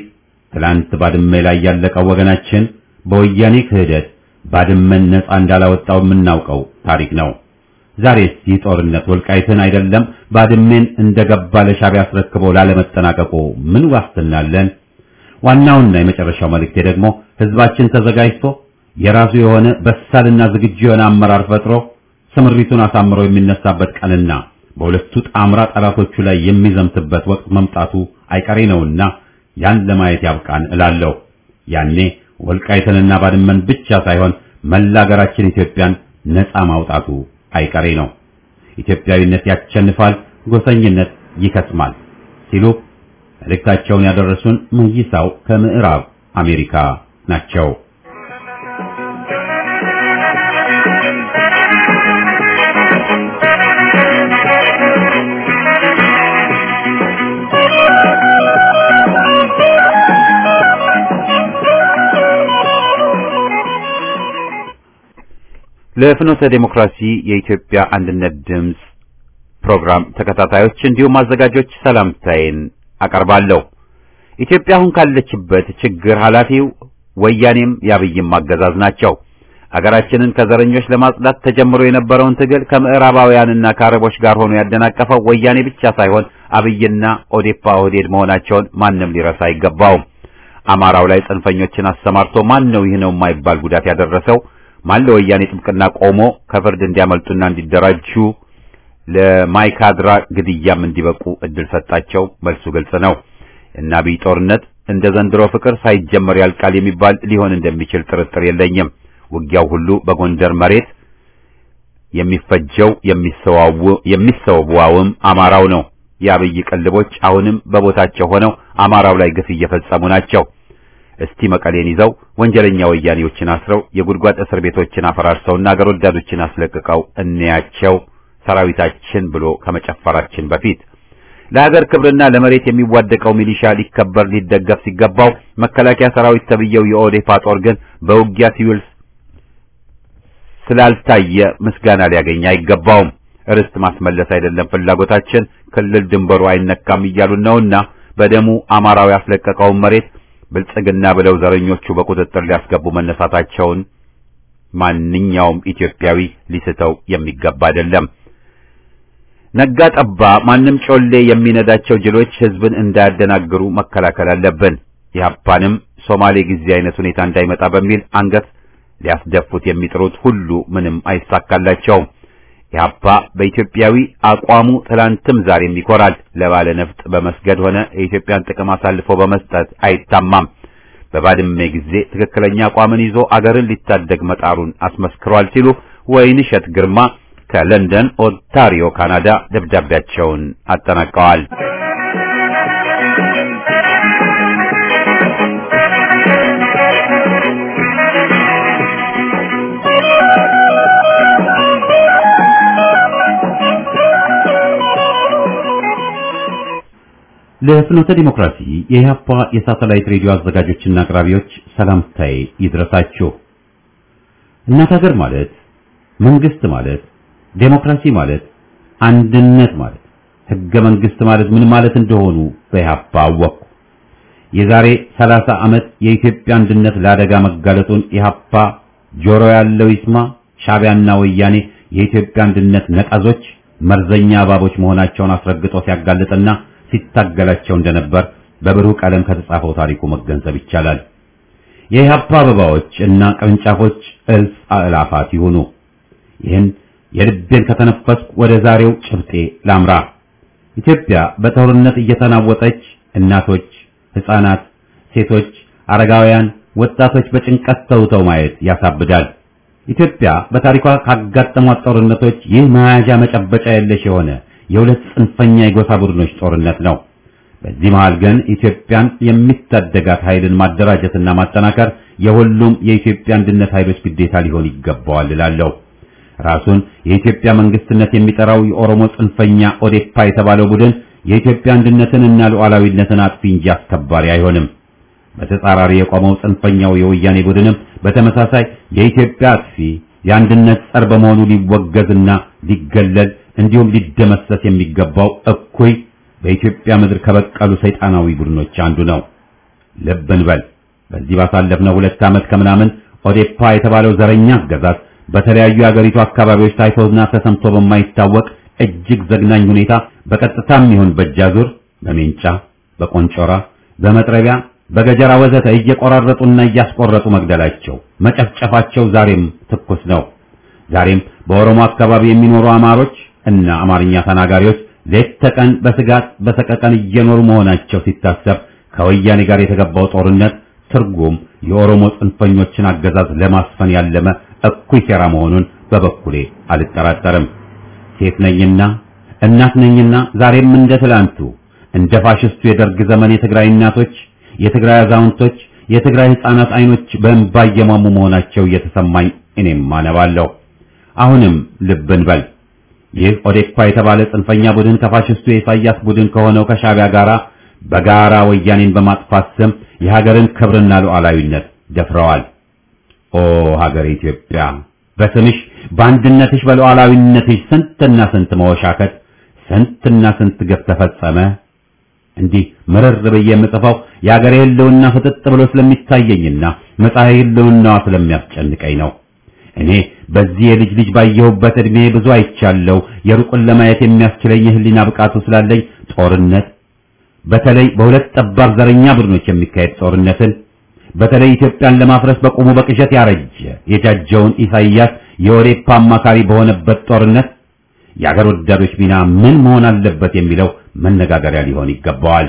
ትላንት ባድመ ላይ ያለቀው ወገናችን በወያኔ ክህደት ባድመን ነፃ እንዳላወጣው የምናውቀው ታሪክ ነው። ዛሬስ ይህ ጦርነት ወልቃይትን አይደለም ባድሜን እንደገባ ለሻዕቢያ አስረክቦ ላለመጠናቀቁ ምን ዋስትና አለን? ዋናውና የመጨረሻው መልእክቴ ደግሞ ህዝባችን ተዘጋጅቶ የራሱ የሆነ በሳልና ዝግጁ የሆነ አመራር ፈጥሮ ስምሪቱን አሳምሮ የሚነሳበት ቀንና በሁለቱ ጣምራ ጠላቶቹ ላይ የሚዘምትበት ወቅት መምጣቱ አይቀሬ ነውና ያን ለማየት ያብቃን እላለሁ። ያኔ ወልቃይትንና ባድመን ብቻ ሳይሆን መላ ሀገራችን ኢትዮጵያን ነፃ ማውጣቱ አይቀሬ ነው። ኢትዮጵያዊነት ያሸንፋል፣ ጎሰኝነት ይከስማል ሲሉ መልእክታቸውን ያደረሱን መይሳው ከምዕራብ አሜሪካ ናቸው። ለፍኖተ ዴሞክራሲ የኢትዮጵያ አንድነት ድምፅ ፕሮግራም ተከታታዮች እንዲሁም አዘጋጆች ሰላምታዬን አቀርባለሁ። ኢትዮጵያ አሁን ካለችበት ችግር ኃላፊው ወያኔም ያብይም አገዛዝ ናቸው። አገራችንን ከዘረኞች ለማጽዳት ተጀምሮ የነበረውን ትግል ከምዕራባውያንና ከአረቦች ጋር ሆኖ ያደናቀፈው ወያኔ ብቻ ሳይሆን አብይና ኦዴፓ ኦህዴድ መሆናቸውን ማንም ሊረሳ አይገባውም። አማራው ላይ ጽንፈኞችን አሰማርቶ ማን ነው ይህ ነው የማይባል ጉዳት ያደረሰው? ማን ለወያኔ ጥብቅና ቆሞ ከፍርድ እንዲያመልጡና እንዲደራጁ ለማይካድራ ግድያም እንዲበቁ እድል ሰጣቸው? መልሱ ግልጽ ነው። እና አብይ ጦርነት እንደ ዘንድሮ ፍቅር ሳይጀመር ያልቃል የሚባል ሊሆን እንደሚችል ጥርጥር የለኝም። ውጊያው ሁሉ በጎንደር መሬት የሚፈጀው የሚሰዋውም አማራው ነው። የአብይ ቅልቦች አሁንም በቦታቸው ሆነው አማራው ላይ ግፍ እየፈጸሙ ናቸው። እስቲ መቀሌን ይዘው ወንጀለኛ ወያኔዎችን አስረው የጉድጓድ እስር ቤቶችን አፈራርሰውና አገር ወዳዶችን አስለቅቀው እንያቸው ሰራዊታችን ብሎ ከመጨፈራችን በፊት ለሀገር ክብርና ለመሬት የሚዋደቀው ሚሊሻ ሊከበር ሊደገፍ ሲገባው መከላከያ ሰራዊት ተብየው የኦዴፓ ጦር ግን በውጊያ ሲውል ስላልታየ ምስጋና ሊያገኝ አይገባውም። ርስት ማስመለስ አይደለም ፍላጎታችን፣ ክልል ድንበሩ አይነካም እያሉን ነውና በደሙ አማራው ያስለቀቀውን መሬት ብልጽግና ብለው ዘረኞቹ በቁጥጥር ሊያስገቡ መነሳታቸውን ማንኛውም ኢትዮጵያዊ ሊስተው የሚገባ አይደለም። ነጋ ጠባ ማንም ጮሌ የሚነዳቸው ጅሎች ህዝብን እንዳያደናግሩ መከላከል አለብን። ኢህአፓንም ሶማሌ ጊዜ አይነት ሁኔታ እንዳይመጣ በሚል አንገት ሊያስደፉት የሚጥሩት ሁሉ ምንም አይሳካላቸውም። ኢህአፓ በኢትዮጵያዊ አቋሙ ትላንትም ዛሬም ይኮራል። ለባለ ነፍጥ በመስገድ ሆነ የኢትዮጵያን ጥቅም አሳልፎ በመስጠት አይታማም። በባድመ ጊዜ ትክክለኛ አቋምን ይዞ አገርን ሊታደግ መጣሩን አስመስክሯል ሲሉ ወይንሸት ግርማ ከለንደን ኦንታሪዮ ካናዳ ደብዳቤያቸውን አጠናቀዋል። ለፍኖተ ዲሞክራሲ የኢህአፓ የሳተላይት ሬዲዮ አዘጋጆችና አቅራቢዎች ሰላምታዬ ይድረሳችሁ። እናት ሀገር ማለት መንግስት ማለት ዴሞክራሲ ማለት አንድነት ማለት ህገ መንግስት ማለት ምን ማለት እንደሆኑ በኢህአፓ አወቅኩ። የዛሬ 30 ዓመት የኢትዮጵያ አንድነት ለአደጋ መጋለጡን ኢህአፓ ጆሮ ያለው ይስማ፣ ሻዕቢያና ወያኔ የኢትዮጵያ አንድነት ነቀዞች፣ መርዘኛ እባቦች መሆናቸውን አስረግጦ ሲያጋልጥና ሲታገላቸው እንደነበር በብሩህ ቀለም ከተጻፈው ታሪኩ መገንዘብ ይቻላል። የኢህአፓ አበባዎች እና ቅርንጫፎች እልፍ አእላፋት ይሁኑ። ይህን የልቤን ከተነፈስኩ ወደ ዛሬው ጭብጤ ላምራ። ኢትዮጵያ በጦርነት እየተናወጠች እናቶች፣ ህፃናት፣ ሴቶች፣ አረጋውያን፣ ወጣቶች በጭንቀት ተውተው ማየት ያሳብዳል። ኢትዮጵያ በታሪኳ ካጋጠሟት ጦርነቶች ይህ መያዣ መጨበጫ የለሽ የሆነ የሁለት ጽንፈኛ የጎሳ ቡድኖች ጦርነት ነው። በዚህ መሃል ግን ኢትዮጵያን የሚታደጋት ኃይልን ማደራጀትና ማጠናከር የሁሉም የኢትዮጵያ አንድነት ኃይሎች ግዴታ ሊሆን ይገባዋል እላለሁ። ራሱን የኢትዮጵያ መንግስትነት የሚጠራው የኦሮሞ ጽንፈኛ ኦዴፓ የተባለው ቡድን የኢትዮጵያ አንድነትን እና ሉዓላዊነትን አጥፊ እንጂ አስከባሪ አይሆንም። በተጻራሪ የቆመው ጽንፈኛው የወያኔ ቡድንም በተመሳሳይ የኢትዮጵያ አጥፊ የአንድነት ጸር በመሆኑ ሊወገዝና ሊገለል እንዲሁም ሊደመሰስ የሚገባው እኩይ በኢትዮጵያ ምድር ከበቀሉ ሰይጣናዊ ቡድኖች አንዱ ነው። ልብ እንበል። በዚህ ባሳለፍነው ሁለት ዓመት ከምናምን ኦዴፓ የተባለው ዘረኛ አገዛዝ በተለያዩ የአገሪቱ አካባቢዎች ታይቶና ተሰምቶ በማይታወቅ እጅግ ዘግናኝ ሁኔታ በቀጥታም ይሁን በእጃዙር በሜንጫ፣ በቆንጮራ፣ በመጥረቢያ፣ በገጀራ ወዘተ እየቆራረጡና እያስቆረጡ መግደላቸው፣ መጨፍጨፋቸው ዛሬም ትኩስ ነው። ዛሬም በኦሮሞ አካባቢ የሚኖሩ አማሮች እና አማርኛ ተናጋሪዎች ሌት ተቀን በስጋት በሰቀቀን እየኖሩ መሆናቸው ሲታሰብ ከወያኔ ጋር የተገባው ጦርነት ትርጉም የኦሮሞ ጽንፈኞችን አገዛዝ ለማስፈን ያለመ እኩይ ሴራ መሆኑን በበኩሌ አልጠራጠርም። ሴት ነኝና እናት ነኝና ዛሬም እንደ ትላንቱ እንደ ፋሽስቱ የደርግ ዘመን የትግራይ እናቶች፣ የትግራይ አዛውንቶች፣ የትግራይ ሕፃናት አይኖች በእንባ እየሟሙ መሆናቸው እየተሰማኝ እኔም አነባለሁ። አሁንም ልብ እንበል። ይህ ኦዴፓ የተባለ ጽንፈኛ ቡድን ከፋሽስቱ የኢሳያስ ቡድን ከሆነው ከሻቢያ ጋራ በጋራ ወያኔን በማጥፋት ስም የሀገርን ክብርና ሉዓላዊነት ደፍረዋል። ኦ ሀገር ኢትዮጵያ በስምሽ በአንድነትሽ በሉዓላዊነትሽ ስንትና ስንት መወሻከት ስንትና ስንት ግፍ ተፈጸመ። እንዲህ ምርር ብዬ የምጽፈው የሀገሬ ህልውና ፍጥጥ ብሎ ስለሚታየኝና መጻኢ ህልውናዋ ስለሚያስጨንቀኝ ነው። እኔ በዚህ የልጅ ልጅ ባየሁበት እድሜ ብዙ አይቻለሁ። የሩቁን ለማየት የሚያስችለኝ የህሊና ብቃቱ ስላለኝ ጦርነት በተለይ በሁለት ጠባብ ዘረኛ ቡድኖች የሚካሄድ ጦርነትን በተለይ ኢትዮጵያን ለማፍረስ በቁሙ በቅዠት ያረጀ የጃጀውን ኢሳይያስ የኦዴፓ አማካሪ በሆነበት ጦርነት የአገር ወዳዶች ሚና ምን መሆን አለበት የሚለው መነጋገሪያ ሊሆን ይገባዋል።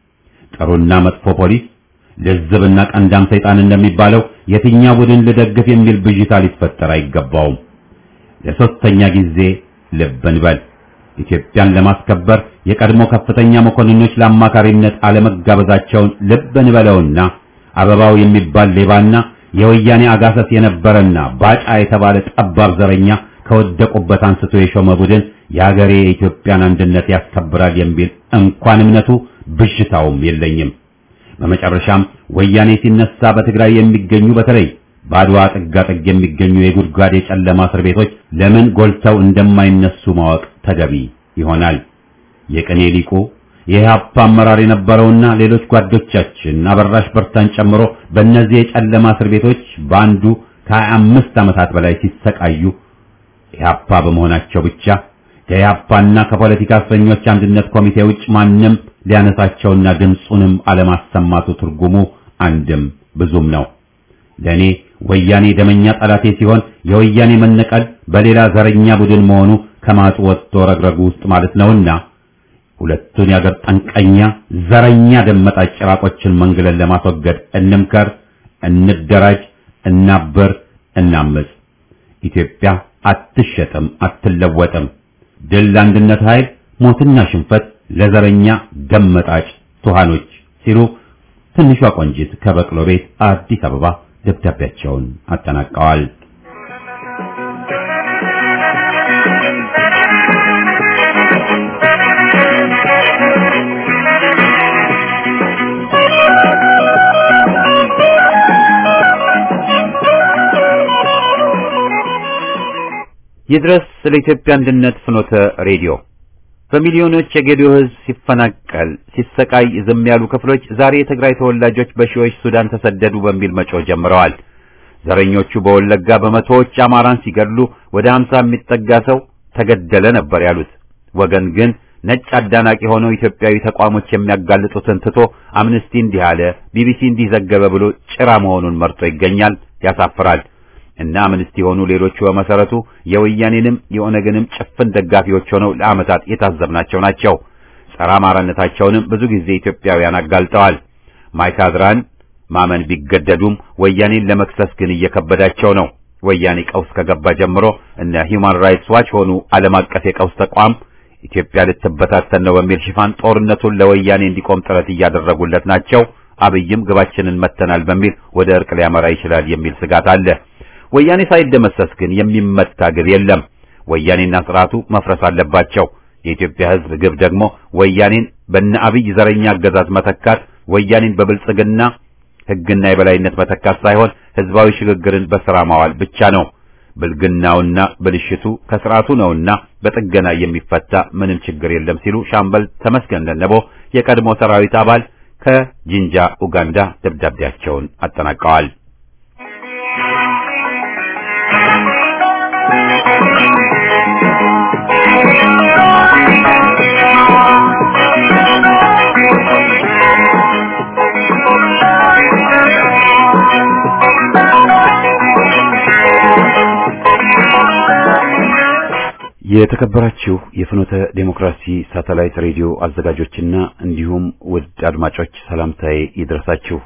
ጥሩና መጥፎ ፖሊስ፣ ልዝብና ቀንዳም ሰይጣን እንደሚባለው የትኛው ቡድን ልደግፍ የሚል ብዥታ ሊፈጠር አይገባውም። ለሶስተኛ ጊዜ ልብ እንበል። ኢትዮጵያን ለማስከበር የቀድሞ ከፍተኛ መኮንኖች ለአማካሪነት አለመጋበዛቸውን ልብ እንበለውና አበባው የሚባል ሌባና የወያኔ አጋሰስ የነበረና ባጫ የተባለ ጠባብ ዘረኛ ከወደቁበት አንስቶ የሾመ ቡድን የሀገሬ የኢትዮጵያን አንድነት ያስከብራል የሚል እንኳን እምነቱ ብዥታውም የለኝም። በመጨረሻም ወያኔ ሲነሳ በትግራይ የሚገኙ በተለይ በአድዋ ጥጋጥግ የሚገኙ የጉድጓድ የጨለማ እስር ቤቶች ለምን ጎልተው እንደማይነሱ ማወቅ ተገቢ ይሆናል። የቅኔ ሊቁ የኢህአፓ አመራር የነበረውና ሌሎች ጓዶቻችን አበራሽ በርታን ጨምሮ በእነዚህ የጨለማ እስር ቤቶች በአንዱ ከሀያ አምስት ዓመታት በላይ ሲሰቃዩ ኢህአፓ በመሆናቸው ብቻ ከኢህአፓና ከፖለቲካ እስረኞች አንድነት ኮሚቴ ውጭ ማንም ሊያነሳቸውና ድምፁንም አለማሰማቱ ትርጉሙ አንድም ብዙም ነው። ለእኔ ወያኔ ደመኛ ጠላቴ ሲሆን የወያኔ መነቀል በሌላ ዘረኛ ቡድን መሆኑ ከማጡ ወጥቶ ረግረጉ ውስጥ ማለት ነውና ሁለቱን የአገር ጠንቀኛ ዘረኛ ደመጣጭ ጭራቆችን መንግለን ለማስወገድ እንምከር፣ እንደራጅ፣ እናበር፣ እናምፅ። ኢትዮጵያ አትሸጥም፣ አትለወጥም። ድል ለአንድነት ኃይል፣ ሞትና ሽንፈት ለዘረኛ ደመጣጭ ቱሃኖች ሲሉ ትንሿ ቆንጂት ከበቅሎ ቤት አዲስ አበባ ደብዳቤያቸውን አጠናቀዋል። ይድረስ ለኢትዮጵያ አንድነት ፍኖተ ሬዲዮ በሚሊዮኖች የጌዲዮ ሕዝብ ሲፈናቀል ሲሰቃይ ዝም ያሉ ክፍሎች ዛሬ የትግራይ ተወላጆች በሺዎች ሱዳን ተሰደዱ በሚል መጮህ ጀምረዋል። ዘረኞቹ በወለጋ በመቶዎች አማራን ሲገድሉ ወደ ሀምሳ የሚጠጋ ሰው ተገደለ ነበር ያሉት ወገን ግን ነጭ አዳናቂ ሆነው ኢትዮጵያዊ ተቋሞች የሚያጋልጡትን ትቶ አምነስቲ እንዲህ አለ፣ ቢቢሲ እንዲህ ዘገበ ብሎ ጭራ መሆኑን መርጦ ይገኛል። ያሳፍራል። እና አምነስቲ የሆኑ ሌሎቹ በመሰረቱ የወያኔንም የኦነግንም ጭፍን ደጋፊዎች ሆነው ለዓመታት የታዘብናቸው ናቸው። ጸረ አማራነታቸውንም ብዙ ጊዜ ኢትዮጵያውያን አጋልጠዋል። ማይካድራን ማመን ቢገደዱም ወያኔን ለመክሰስ ግን እየከበዳቸው ነው። ወያኔ ቀውስ ከገባ ጀምሮ እነ ሂውማን ራይትስ ዋች ሆኑ ዓለም አቀፍ የቀውስ ተቋም ኢትዮጵያ ልትበታተን ነው በሚል ሽፋን ጦርነቱን ለወያኔ እንዲቆም ጥረት እያደረጉለት ናቸው። አብይም ግባችንን መተናል በሚል ወደ እርቅ ሊያመራ ይችላል የሚል ስጋት አለ። ወያኔ ሳይደመሰስ ግን የሚመታ ግብ የለም። ወያኔና ስርዓቱ መፍረስ አለባቸው። የኢትዮጵያ ሕዝብ ግብ ደግሞ ወያኔን በነ አብይ ዘረኛ አገዛዝ መተካት፣ ወያኔን በብልጽግና ሕግና የበላይነት መተካት ሳይሆን ህዝባዊ ሽግግርን በስራ ማዋል ብቻ ነው። ብልግናውና ብልሽቱ ከስርዓቱ ነውና በጥገና የሚፈታ ምንም ችግር የለም ሲሉ ሻምበል ተመስገን ለነቦ የቀድሞ ሰራዊት አባል ከጂንጃ ኡጋንዳ ደብዳቤያቸውን አጠናቀዋል። የተከበራችሁ የፍኖተ ዴሞክራሲ ሳተላይት ሬዲዮ አዘጋጆችና እንዲሁም ውድ አድማጮች ሰላምታዬ ይድረሳችሁ።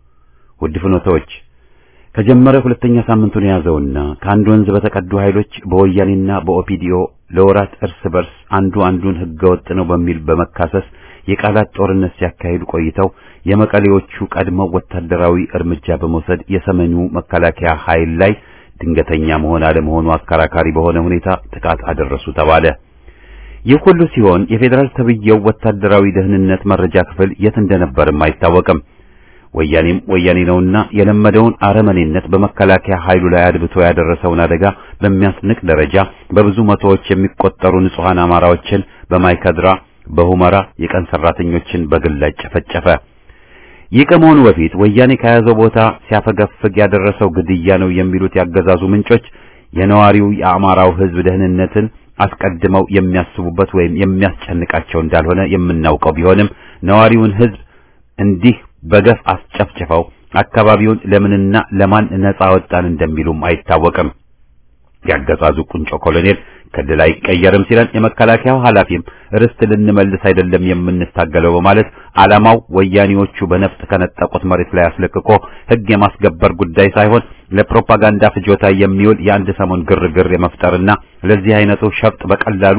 ውድ ፍኖተዎች ከጀመረ ሁለተኛ ሳምንቱን የያዘውና ከአንድ ወንዝ በተቀዱ ኃይሎች በወያኔና በኦፒዲኦ ለወራት እርስ በርስ አንዱ አንዱን ህገወጥ ነው በሚል በመካሰስ የቃላት ጦርነት ሲያካሂዱ ቆይተው የመቀሌዎቹ ቀድመው ወታደራዊ እርምጃ በመውሰድ የሰሜኑ መከላከያ ኃይል ላይ ድንገተኛ መሆን አለመሆኑ አከራካሪ በሆነ ሁኔታ ጥቃት አደረሱ ተባለ። ይህ ሁሉ ሲሆን የፌዴራል ተብዬው ወታደራዊ ደህንነት መረጃ ክፍል የት እንደነበርም አይታወቅም። ወያኔም ወያኔ ነውና የለመደውን አረመኔነት በመከላከያ ኃይሉ ላይ አድብቶ ያደረሰውን አደጋ በሚያስንቅ ደረጃ በብዙ መቶዎች የሚቆጠሩ ንጹሐን አማራዎችን በማይከድራ በሁመራ የቀን ሰራተኞችን በግላጭ ጨፈጨፈ። ይህ ከመሆኑ በፊት ወያኔ ከያዘው ቦታ ሲያፈገፍግ ያደረሰው ግድያ ነው የሚሉት ያገዛዙ ምንጮች የነዋሪው የአማራው ሕዝብ ደህንነትን አስቀድመው የሚያስቡበት ወይም የሚያስጨንቃቸው እንዳልሆነ የምናውቀው ቢሆንም ነዋሪውን ሕዝብ እንዲህ በገፍ አስጨፍጭፈው አካባቢውን ለምንና ለማን ነጻ ወጣን እንደሚሉም አይታወቅም። ያገዛዙ ቁንጮ ኮሎኔል ክልል አይቀየርም ሲለን የመከላከያው ኃላፊም ርስት ልንመልስ አይደለም የምንታገለው በማለት ዓላማው ወያኔዎቹ በነፍጥ ከነጠቁት መሬት ላይ አስለቅቆ ሕግ የማስገበር ጉዳይ ሳይሆን ለፕሮፓጋንዳ ፍጆታ የሚውል የአንድ ሰሞን ግርግር የመፍጠርና ለዚህ አይነቱ ሸፍጥ በቀላሉ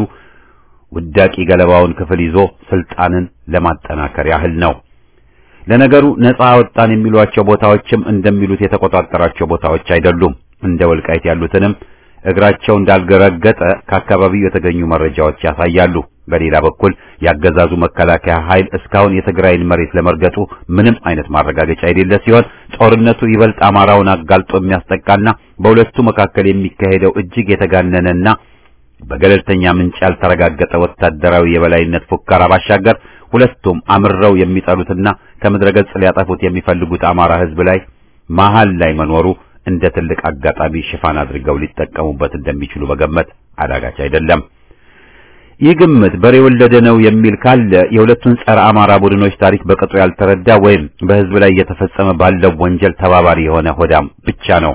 ውዳቂ ገለባውን ክፍል ይዞ ስልጣንን ለማጠናከር ያህል ነው። ለነገሩ ነጻ ወጣን የሚሏቸው ቦታዎችም እንደሚሉት የተቆጣጠራቸው ቦታዎች አይደሉም። እንደ ወልቃይት ያሉትንም እግራቸው እንዳልገረገጠ ከአካባቢው የተገኙ መረጃዎች ያሳያሉ። በሌላ በኩል ያገዛዙ መከላከያ ኃይል እስካሁን የትግራይን መሬት ለመርገጡ ምንም አይነት ማረጋገጫ የሌለ ሲሆን ጦርነቱ ይበልጥ አማራውን አጋልጦ የሚያስጠቃና በሁለቱ መካከል የሚካሄደው እጅግ የተጋነነና በገለልተኛ ምንጭ ያልተረጋገጠ ወታደራዊ የበላይነት ፉከራ ባሻገር ሁለቱም አምረው የሚጠሉትና ከምድረ ገጽ ሊያጠፉት የሚፈልጉት አማራ ሕዝብ ላይ መሃል ላይ መኖሩ እንደ ትልቅ አጋጣሚ ሽፋን አድርገው ሊጠቀሙበት እንደሚችሉ መገመት አዳጋች አይደለም። ይህ ግምት በሬ ወለደ ነው የሚል ካለ የሁለቱን ጸረ አማራ ቡድኖች ታሪክ በቅጡ ያልተረዳ ወይም በሕዝብ ላይ እየተፈጸመ ባለው ወንጀል ተባባሪ የሆነ ሆዳም ብቻ ነው።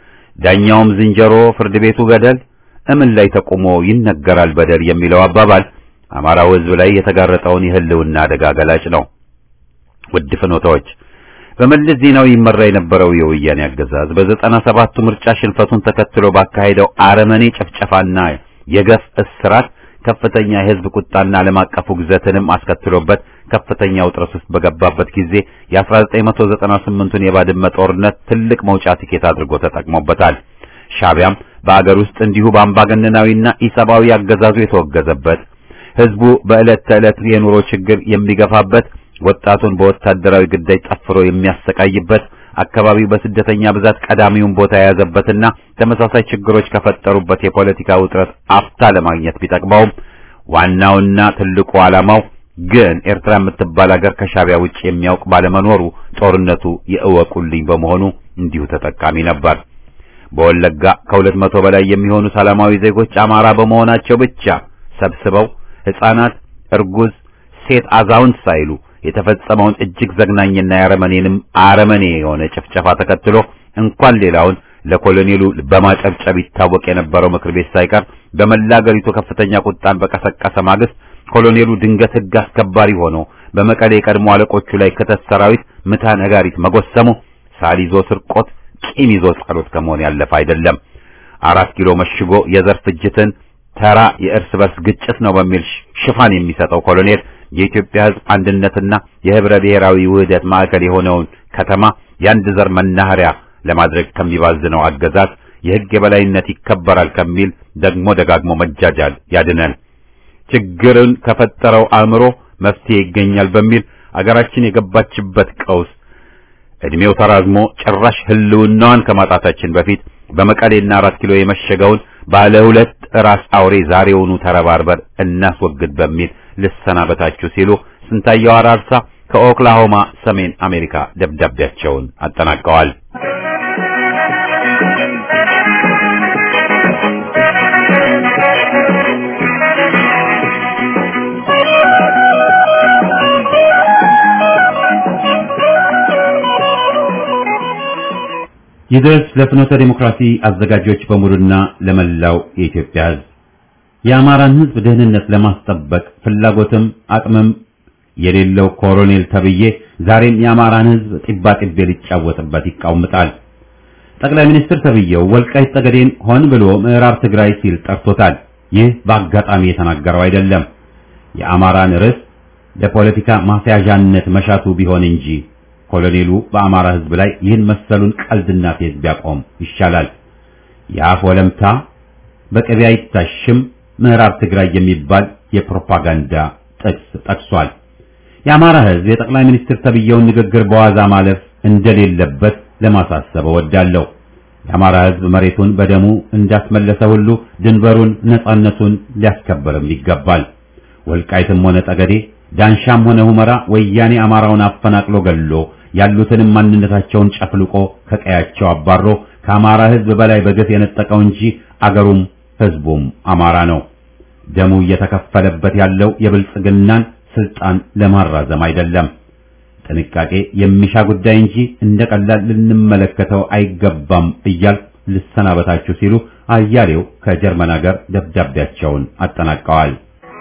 ዳኛውም ዝንጀሮ፣ ፍርድ ቤቱ ገደል፣ እምን ላይ ተቆሞ ይነገራል በደል የሚለው አባባል አማራው ሕዝብ ላይ የተጋረጠውን የህልውና አደጋ ገላጭ ነው። ውድ ፍኖታዎች በመለስ ዜናዊ ይመራ የነበረው የወያኔ አገዛዝ በዘጠና ሰባቱ ምርጫ ሽንፈቱን ተከትሎ ባካሄደው አረመኔ ጭፍጨፋና የገፍ እስራት ከፍተኛ የህዝብ ቁጣና ዓለም አቀፉ ግዘትንም አስከትሎበት ከፍተኛ ውጥረት ውስጥ በገባበት ጊዜ የ1998ቱን የባድመ ጦርነት ትልቅ መውጫ ትኬት አድርጎ ተጠቅሞበታል። ሻቢያም በአገር ውስጥ እንዲሁ በአምባገነናዊና ኢሰብአዊ አገዛዙ የተወገዘበት ህዝቡ በዕለት ተዕለት የኑሮ ችግር የሚገፋበት ወጣቱን በወታደራዊ ግዳጅ ጠፍሮ የሚያሰቃይበት አካባቢው በስደተኛ ብዛት ቀዳሚውን ቦታ የያዘበትና ተመሳሳይ ችግሮች ከፈጠሩበት የፖለቲካ ውጥረት አፍታ ለማግኘት ቢጠቅመውም ዋናውና ትልቁ ዓላማው ግን ኤርትራ የምትባል ሀገር ከሻቢያ ውጭ የሚያውቅ ባለመኖሩ ጦርነቱ የእወቁልኝ በመሆኑ እንዲሁ ተጠቃሚ ነበር። በወለጋ ከሁለት መቶ በላይ የሚሆኑ ሰላማዊ ዜጎች አማራ በመሆናቸው ብቻ ሰብስበው ሕፃናት፣ እርጉዝ፣ ሴት፣ አዛውንት ሳይሉ የተፈጸመውን እጅግ ዘግናኝና የአረመኔንም አረመኔ የሆነ ጭፍጨፋ ተከትሎ እንኳን ሌላውን ለኮሎኔሉ በማጨብጨብ ይታወቅ የነበረው ምክር ቤት ሳይቀር በመላ አገሪቱ ከፍተኛ ቁጣን በቀሰቀሰ ማግስት ኮሎኔሉ ድንገት ሕግ አስከባሪ ሆኖ በመቀሌ የቀድሞ አለቆቹ ላይ ክተት ሰራዊት ምታ ነጋሪት መጎሰሙ ሳል ይዞ ስርቆት፣ ቂም ይዞ ጸሎት ከመሆን ያለፈ አይደለም። አራት ኪሎ መሽጎ የዘር ፍጅትን ተራ የእርስ በርስ ግጭት ነው በሚል ሽፋን የሚሰጠው ኮሎኔል የኢትዮጵያ ሕዝብ አንድነትና የህብረ ብሔራዊ ውህደት ማዕከል የሆነውን ከተማ የአንድ ዘር መናኸሪያ ለማድረግ ከሚባዝነው አገዛዝ የሕግ የበላይነት ይከበራል ከሚል ደግሞ ደጋግሞ መጃጃል ያድነን። ችግርን ከፈጠረው አእምሮ መፍትሄ ይገኛል በሚል አገራችን የገባችበት ቀውስ እድሜው ተራዝሞ ጭራሽ ህልውናዋን ከማጣታችን በፊት በመቀሌና አራት ኪሎ የመሸገውን ባለ ሁለት ራስ አውሬ ዛሬውኑ ተረባርበር እናስወግድ በሚል ልሰናበታችሁ ሲሉ ስንታየው አራርሳ ከኦክላሆማ ሰሜን አሜሪካ ደብዳቤያቸውን አጠናቀዋል። ይድረስ ለፍኖተ ዲሞክራሲ አዘጋጆች በሙሉና ለመላው የኢትዮጵያ ሕዝብ የአማራን ሕዝብ ደህንነት ለማስጠበቅ ፍላጎትም አቅምም የሌለው ኮሎኔል ተብዬ ዛሬም የአማራን ሕዝብ ጢባ ጢቤ ሊጫወትበት ይቃውምጣል። ጠቅላይ ሚኒስትር ተብዬው ወልቃይት ጠገዴን ሆን ብሎ ምዕራብ ትግራይ ሲል ጠርቶታል። ይህ በአጋጣሚ የተናገረው አይደለም። የአማራን ርዕስ ለፖለቲካ ማስያዣነት መሻቱ ቢሆን እንጂ ኮሎኔሉ በአማራ ሕዝብ ላይ ይህን መሰሉን ቀልድና ፌዝ ቢያቆም ይሻላል። የአፍ ወለምታ በቅቤ አይታሽም ምዕራብ ትግራይ የሚባል የፕሮፓጋንዳ ጥቅስ ጠቅሷል። የአማራ ሕዝብ የጠቅላይ ሚኒስትር ተብዬውን ንግግር በዋዛ ማለፍ እንደሌለበት ለማሳሰብ እወዳለሁ። የአማራ ሕዝብ መሬቱን በደሙ እንዳስመለሰ ሁሉ ድንበሩን፣ ነጻነቱን ሊያስከብርም ይገባል። ወልቃይትም ሆነ ጠገዴ፣ ዳንሻም ሆነ ሁመራ ወያኔ አማራውን አፈናቅሎ ገሎ ያሉትንም ማንነታቸውን ጨፍልቆ ከቀያቸው አባሮ ከአማራ ሕዝብ በላይ በግፍ የነጠቀው እንጂ አገሩም ሕዝቡም አማራ ነው። ደሙ እየተከፈለበት ያለው የብልጽግናን ስልጣን ለማራዘም አይደለም። ጥንቃቄ የሚሻ ጉዳይ እንጂ እንደ ቀላል ልንመለከተው አይገባም እያል ልሰናበታችሁ ሲሉ አያሌው ከጀርመን ሀገር ደብዳቤያቸውን አጠናቀዋል።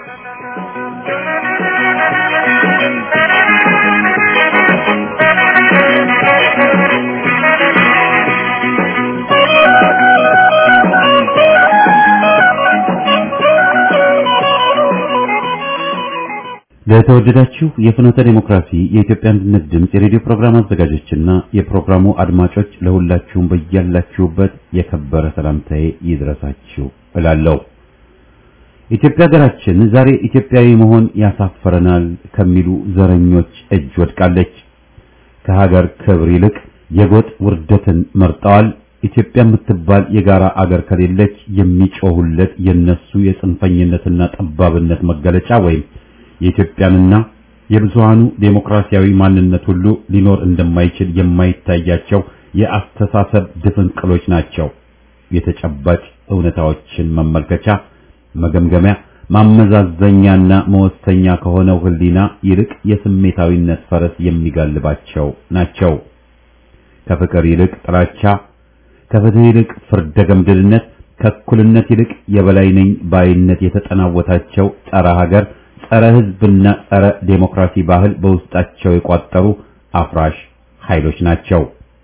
ለተወደዳችሁ የፍኖተ ዲሞክራሲ የኢትዮጵያ አንድነት ድምፅ የሬዲዮ ፕሮግራም አዘጋጆችና የፕሮግራሙ አድማጮች ለሁላችሁም በያላችሁበት የከበረ ሰላምታዬ ይድረሳችሁ እላለሁ። ኢትዮጵያ ሀገራችን ዛሬ ኢትዮጵያዊ መሆን ያሳፈረናል ከሚሉ ዘረኞች እጅ ወድቃለች። ከሀገር ክብር ይልቅ የጎጥ ውርደትን መርጠዋል። ኢትዮጵያ የምትባል የጋራ አገር ከሌለች የሚጮሁለት የነሱ የጽንፈኝነትና ጠባብነት መገለጫ ወይም የኢትዮጵያንና የብዙሃኑ ዴሞክራሲያዊ ማንነት ሁሉ ሊኖር እንደማይችል የማይታያቸው የአስተሳሰብ ድፍንቅሎች ናቸው። የተጨባጭ እውነታዎችን መመልከቻ፣ መገምገሚያ፣ ማመዛዘኛና መወሰኛ ከሆነው ሕሊና ይልቅ የስሜታዊነት ፈረስ የሚጋልባቸው ናቸው። ከፍቅር ይልቅ ጥላቻ፣ ከፍትህ ይልቅ ፍርደ ገምድልነት፣ ከእኩልነት ይልቅ የበላይ ነኝ ባይነት የተጠናወታቸው ጸረ ሀገር ጸረ ሕዝብና ጸረ ዴሞክራሲ ባህል በውስጣቸው የቋጠሩ አፍራሽ ኃይሎች ናቸው።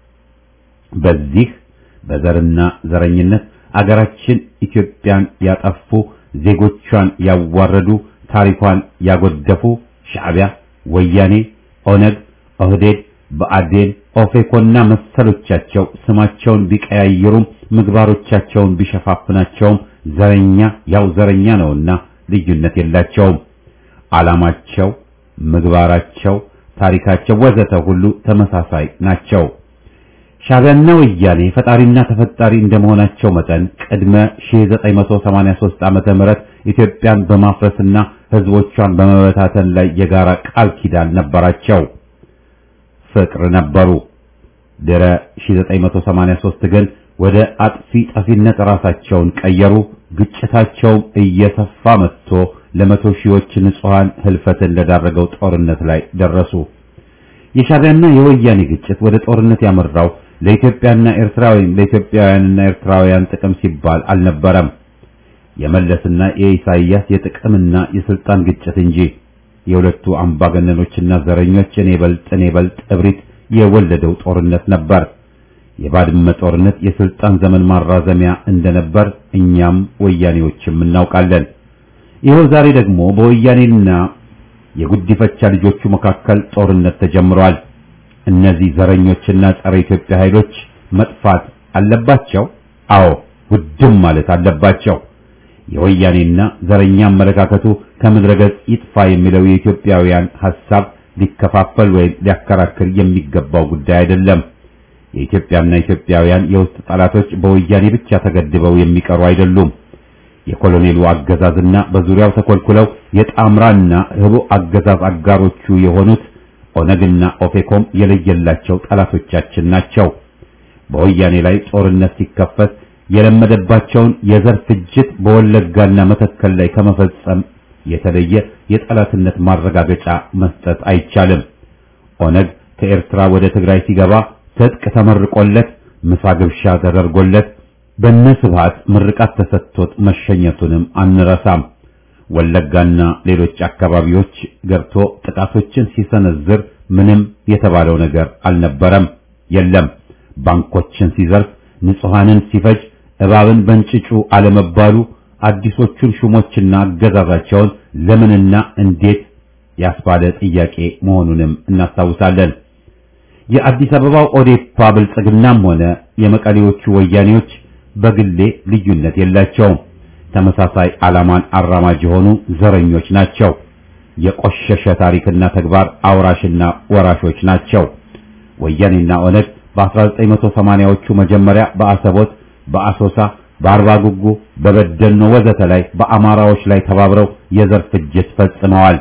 በዚህ በዘርና ዘረኝነት አገራችን ኢትዮጵያን ያጠፉ፣ ዜጎቿን ያዋረዱ፣ ታሪኳን ያጎደፉ ሻዕቢያ፣ ወያኔ፣ ኦነግ፣ ኦህዴድ፣ ብአዴን፣ ኦፌኮና መሰሎቻቸው ስማቸውን ቢቀያይሩም ምግባሮቻቸውን ቢሸፋፍናቸውም ዘረኛ ያው ዘረኛ ነውና ልዩነት የላቸውም። ዓላማቸው፣ ምግባራቸው፣ ታሪካቸው ወዘተ ሁሉ ተመሳሳይ ናቸው። ሻዕቢያና ወያኔ ፈጣሪና ተፈጣሪ እንደመሆናቸው መጠን ቅድመ 1983 ዓመተ ምህረት ኢትዮጵያን በማፍረስና ሕዝቦቿን በመበታተን ላይ የጋራ ቃል ኪዳን ነበራቸው። ፍቅር ነበሩ። ድረ 1983 ግን ወደ አጥፊ ጠፊነት ራሳቸውን ቀየሩ። ግጭታቸውም እየሰፋ መጥቶ ለመቶ ሺዎች ንጹሃን ህልፈትን ለዳረገው ጦርነት ላይ ደረሱ። የሻዕቢያና የወያኔ ግጭት ወደ ጦርነት ያመራው ለኢትዮጵያና ኤርትራ ወይም ለኢትዮጵያውያንና ኤርትራውያን ጥቅም ሲባል አልነበረም። የመለስና የኢሳይያስ የጥቅምና የስልጣን ግጭት እንጂ የሁለቱ አምባገነኖችና ዘረኞች እኔ በልጥ እኔ በልጥ እብሪት የወለደው ጦርነት ነበር። የባድመ ጦርነት የስልጣን ዘመን ማራዘሚያ እንደነበር እኛም ወያኔዎችም እናውቃለን። ይኸው ዛሬ ደግሞ በወያኔና የጉዲፈቻ ልጆቹ መካከል ጦርነት ተጀምሯል። እነዚህ ዘረኞችና ጸረ ኢትዮጵያ ኃይሎች መጥፋት አለባቸው። አዎ ውድም ማለት አለባቸው። የወያኔና ዘረኛ አመለካከቱ ከምድረ ገጽ ይጥፋ የሚለው የኢትዮጵያውያን ሐሳብ ሊከፋፈል ወይም ሊያከራክር የሚገባው ጉዳይ አይደለም። የኢትዮጵያና ኢትዮጵያውያን የውስጥ ጠላቶች በወያኔ ብቻ ተገድበው የሚቀሩ አይደሉም። የኮሎኔሉ አገዛዝና በዙሪያው ተኮልኩለው የጣምራና ህቡ አገዛዝ አጋሮቹ የሆኑት ኦነግና ኦፌኮም የለየላቸው ጠላቶቻችን ናቸው። በወያኔ ላይ ጦርነት ሲከፈት የለመደባቸውን የዘር ፍጅት በወለጋና መተከል ላይ ከመፈጸም የተለየ የጠላትነት ማረጋገጫ መስጠት አይቻልም። ኦነግ ከኤርትራ ወደ ትግራይ ሲገባ ትጥቅ ተመርቆለት ምሳ ግብዣ ተደርጎለት በነ ስብሃት ምርቃት ተሰጥቶት መሸኘቱንም አንረሳም። ወለጋና ሌሎች አካባቢዎች ገብቶ ጥቃቶችን ሲሰነዝር ምንም የተባለው ነገር አልነበረም፣ የለም። ባንኮችን ሲዘርፍ፣ ንጹሐንን ሲፈጅ፣ እባብን በእንጭጩ አለመባሉ አዲሶቹን ሹሞችና አገዛዛቸውን ለምንና እንዴት ያስባለ ጥያቄ መሆኑንም እናስታውሳለን። የአዲስ አበባው ኦዴፓ ብልጽግናም ሆነ የመቀሌዎቹ ወያኔዎች በግሌ ልዩነት የላቸውም። ተመሳሳይ ዓላማን አራማጅ የሆኑ ዘረኞች ናቸው። የቆሸሸ ታሪክና ተግባር አውራሽና ወራሾች ናቸው። ወያኔና ኦነግ በ1980ዎቹ መጀመሪያ በአሰቦት፣ በአሶሳ፣ በአርባ ጉጉ፣ በበደኖ ወዘተ ላይ በአማራዎች ላይ ተባብረው የዘር ፍጅት ፈጽመዋል።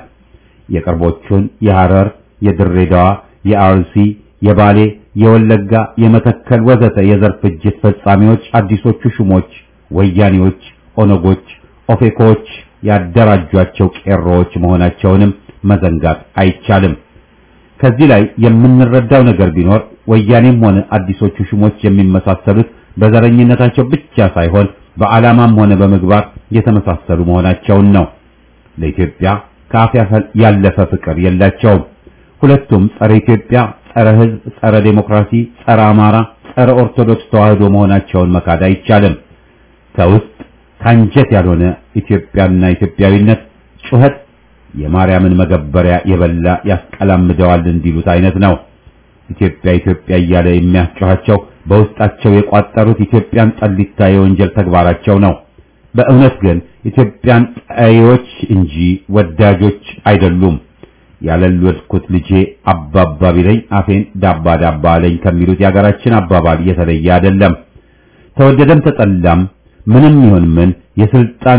የቅርቦቹን የሐረር፣ የድሬዳዋ፣ የአርሲ፣ የባሌ፣ የወለጋ፣ የመተከል ወዘተ የዘር ፍጅት ፈጻሚዎች አዲሶቹ ሹሞች ወያኔዎች፣ ኦነጎች፣ ኦፌኮዎች ያደራጇቸው ቄሮዎች መሆናቸውንም መዘንጋት አይቻልም። ከዚህ ላይ የምንረዳው ነገር ቢኖር ወያኔም ሆነ አዲሶቹ ሹሞች የሚመሳሰሉት በዘረኝነታቸው ብቻ ሳይሆን በዓላማም ሆነ በምግባር የተመሳሰሉ መሆናቸውን ነው። ለኢትዮጵያ ከአፍ ያለፈ ፍቅር የላቸውም። ሁለቱም ጸረ ኢትዮጵያ፣ ጸረ ሕዝብ፣ ጸረ ዴሞክራሲ፣ ጸረ አማራ፣ ጸረ ኦርቶዶክስ ተዋህዶ መሆናቸውን መካድ አይቻልም። ከውስጥ ካንጀት ያልሆነ ኢትዮጵያና ኢትዮጵያዊነት ጩኸት የማርያምን መገበሪያ የበላ ያስቀላምደዋል እንዲሉት አይነት ነው። ኢትዮጵያ ኢትዮጵያ እያለ የሚያስጨኋቸው በውስጣቸው የቋጠሩት ኢትዮጵያን ጠሊታ የወንጀል ተግባራቸው ነው። በእውነት ግን ኢትዮጵያን ጠዮች እንጂ ወዳጆች አይደሉም። ያለልወድኩት ልጄ አባባ ቢለኝ አፌን ዳባ ዳባ አለኝ ከሚሉት የሀገራችን አባባል የተለየ አይደለም። ተወደደም ተጠላም ምንም ይሁን ምን የስልጣን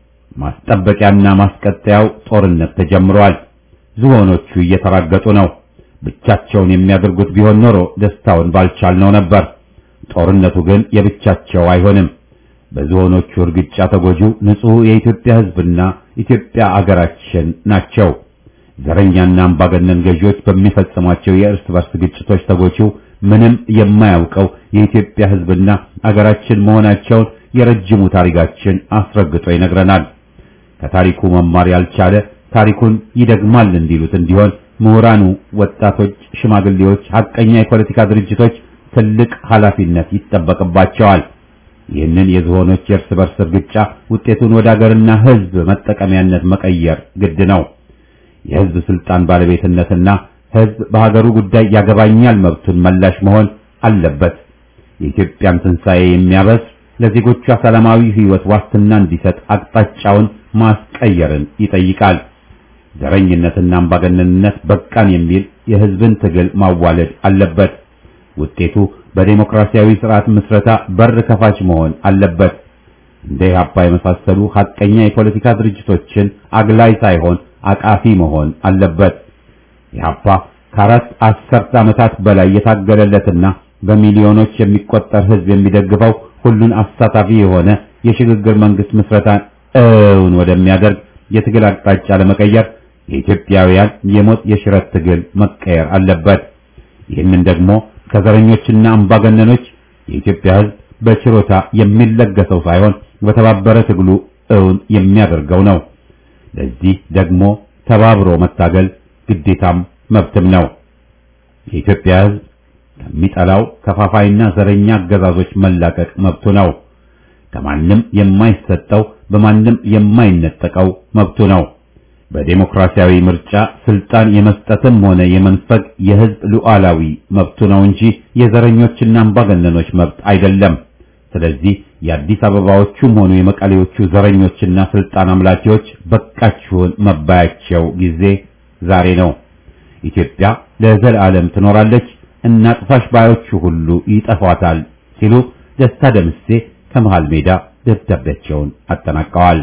ማስጠበቂያና ማስቀጠያው ጦርነት ተጀምሯል። ዝሆኖቹ እየተራገጡ ነው። ብቻቸውን የሚያደርጉት ቢሆን ኖሮ ደስታውን ባልቻልነው ነበር። ጦርነቱ ግን የብቻቸው አይሆንም። በዝሆኖቹ እርግጫ ተጎጂው ንጹሕ የኢትዮጵያ ሕዝብና ኢትዮጵያ አገራችን ናቸው። ዘረኛና አምባገነን ገዢዎች በሚፈጽሟቸው የእርስ በርስ ግጭቶች ተጎጂው ምንም የማያውቀው የኢትዮጵያ ሕዝብና አገራችን መሆናቸውን የረጅሙ ታሪካችን አስረግጦ ይነግረናል። ከታሪኩ መማር ያልቻለ ታሪኩን ይደግማል እንዲሉት እንዲሆን ምሁራኑ፣ ወጣቶች፣ ሽማግሌዎች፣ ሐቀኛ የፖለቲካ ድርጅቶች ትልቅ ኃላፊነት ይጠበቅባቸዋል። ይህንን የዝሆኖች የእርስ በርስ እርግጫ ውጤቱን ወደ አገርና ሕዝብ መጠቀሚያነት መቀየር ግድ ነው። የሕዝብ ስልጣን ባለቤትነትና ሕዝብ በሀገሩ ጉዳይ ያገባኛል መብቱን መላሽ መሆን አለበት። የኢትዮጵያን ትንሣኤ የሚያበስ ለዜጎቿ ሰላማዊ ሕይወት ዋስትና እንዲሰጥ አቅጣጫውን ማስቀየርን ይጠይቃል። ዘረኝነትና አምባገነንነት በቃን የሚል የሕዝብን ትግል ማዋለድ አለበት። ውጤቱ በዴሞክራሲያዊ ስርዓት ምስረታ በር ከፋች መሆን አለበት። እንደ ኢህአፓ የመሳሰሉ ሐቀኛ የፖለቲካ ድርጅቶችን አግላይ ሳይሆን አቃፊ መሆን አለበት። ኢህአፓ ከአራት አስርት ዓመታት በላይ የታገለለትና በሚሊዮኖች የሚቆጠር ሕዝብ የሚደግፈው ሁሉን አሳታፊ የሆነ የሽግግር መንግስት ምስረታን እውን ወደሚያደርግ የትግል አቅጣጫ ለመቀየር የኢትዮጵያውያን የሞት የሽረት ትግል መቀየር አለበት። ይህንን ደግሞ ከዘረኞችና አምባገነኖች የኢትዮጵያ ሕዝብ በችሮታ የሚለገሰው ሳይሆን በተባበረ ትግሉ እውን የሚያደርገው ነው። ለዚህ ደግሞ ተባብሮ መታገል ግዴታም መብትም ነው። የኢትዮጵያ ሕዝብ ከሚጠላው ከፋፋይና ዘረኛ አገዛዞች መላቀቅ መብቱ ነው። ከማንም የማይሰጠው በማንም የማይነጠቀው መብቱ ነው። በዴሞክራሲያዊ ምርጫ ስልጣን የመስጠትም ሆነ የመንፈግ የሕዝብ ሉዓላዊ መብቱ ነው እንጂ የዘረኞችና አምባገነኖች መብት አይደለም። ስለዚህ የአዲስ አበባዎቹም ሆኑ የመቀሌዎቹ ዘረኞችና ስልጣን አምላኪዎች በቃችሁን መባያቸው ጊዜ ዛሬ ነው። ኢትዮጵያ ለዘላለም ትኖራለች፣ እናጥፋሽ ባዮቹ ሁሉ ይጠፏታል ሲሉ ደስታ ደምሴ ከመሃል ሜዳ ደብዳቤያቸውን አጠናቀዋል።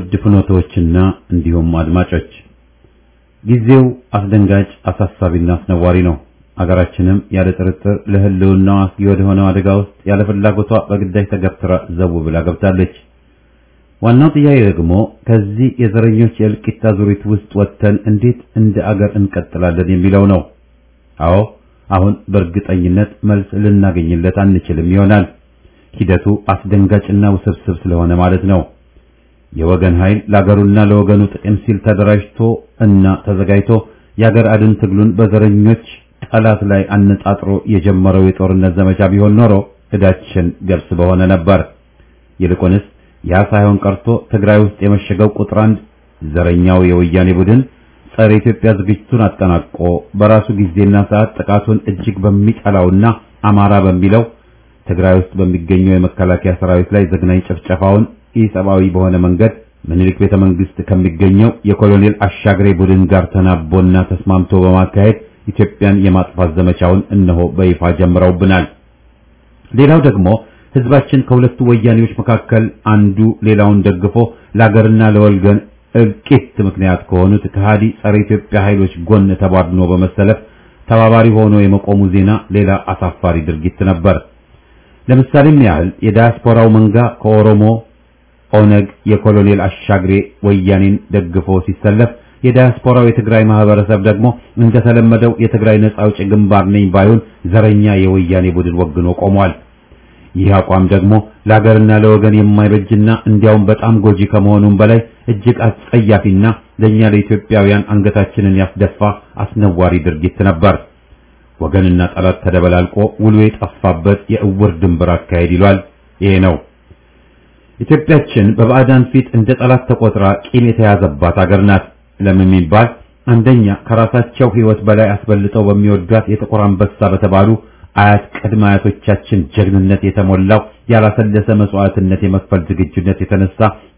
ውድ ፍኖቶችና እንዲሁም አድማጮች ጊዜው አስደንጋጭ አሳሳቢና አስነዋሪ ነው። አገራችንም ያለ ጥርጥር ለሕልውናዋ አስጊ ወደ ሆነው አደጋ ውስጥ ያለ ፍላጎቷ በግዳጅ ተገፍትራ ዘው ብላ ገብታለች። ዋናው ጥያቄ ደግሞ ከዚህ የዘረኞች የእልቂት አዙሪት ውስጥ ወጥተን እንዴት እንደ አገር እንቀጥላለን የሚለው ነው። አዎ አሁን በእርግጠኝነት መልስ ልናገኝለት አንችልም ይሆናል። ሂደቱ አስደንጋጭና ውስብስብ ስለሆነ ማለት ነው። የወገን ኃይል ለአገሩና ለወገኑ ጥቅም ሲል ተደራጅቶ እና ተዘጋጅቶ የአገር አድን ትግሉን በዘረኞች ጠላት ላይ አነጣጥሮ የጀመረው የጦርነት ዘመቻ ቢሆን ኖሮ ዕዳችን ገብስ በሆነ ነበር። ይልቁንስ ያ ሳይሆን ቀርቶ ትግራይ ውስጥ የመሸገው ቁጥር አንድ ዘረኛው የወያኔ ቡድን ጸረ ኢትዮጵያ ዝግጅቱን አጠናቆ በራሱ ጊዜና ሰዓት ጥቃቱን እጅግ በሚጠላውና አማራ በሚለው ትግራይ ውስጥ በሚገኘው የመከላከያ ሰራዊት ላይ ዘግናኝ ጭፍጨፋውን ኢሰብአዊ በሆነ መንገድ ምኒልክ ቤተ መንግስት ከሚገኘው የኮሎኔል አሻግሬ ቡድን ጋር ተናቦና ተስማምቶ በማካሄድ ኢትዮጵያን የማጥፋት ዘመቻውን እነሆ በይፋ ጀምረውብናል። ሌላው ደግሞ ህዝባችን ከሁለቱ ወያኔዎች መካከል አንዱ ሌላውን ደግፎ ለአገርና ለወልገን እልቂት ምክንያት ከሆኑት ከሃዲ ጸረ ኢትዮጵያ ኃይሎች ጎን ተቧድኖ በመሰለፍ ተባባሪ ሆኖ የመቆሙ ዜና ሌላ አሳፋሪ ድርጊት ነበር። ለምሳሌም ያህል የዳያስፖራው መንጋ ከኦሮሞ ኦነግ የኮሎኔል አሻግሬ ወያኔን ደግፎ ሲሰለፍ የዳያስፖራው የትግራይ ማህበረሰብ ደግሞ እንደተለመደው የትግራይ ነጻ አውጪ ግንባር ነኝ ባይሆን ዘረኛ የወያኔ ቡድን ወግኖ ቆሟል። ይህ አቋም ደግሞ ለሀገርና ለወገን የማይበጅና እንዲያውም በጣም ጎጂ ከመሆኑም በላይ እጅግ አስጸያፊና ለእኛ ለኢትዮጵያውያን አንገታችንን ያስደፋ አስነዋሪ ድርጊት ነበር። ወገንና ጠላት ተደበላልቆ ውሎ የጠፋበት የእውር ድንበር አካሄድ ይሏል። ይሄ ነው። ኢትዮጵያችን በባዕዳን ፊት እንደ ጠላት ተቆጥራ ቂም የተያዘባት አገር ናት። ለምን የሚባል አንደኛ ከራሳቸው ሕይወት በላይ አስበልጠው በሚወዷት የጥቁር አንበሳ በተባሉ አያት ቅድመ አያቶቻችን ጀግንነት የተሞላው ያላሰለሰ መስዋዕትነት የመክፈል ዝግጁነት የተነሳ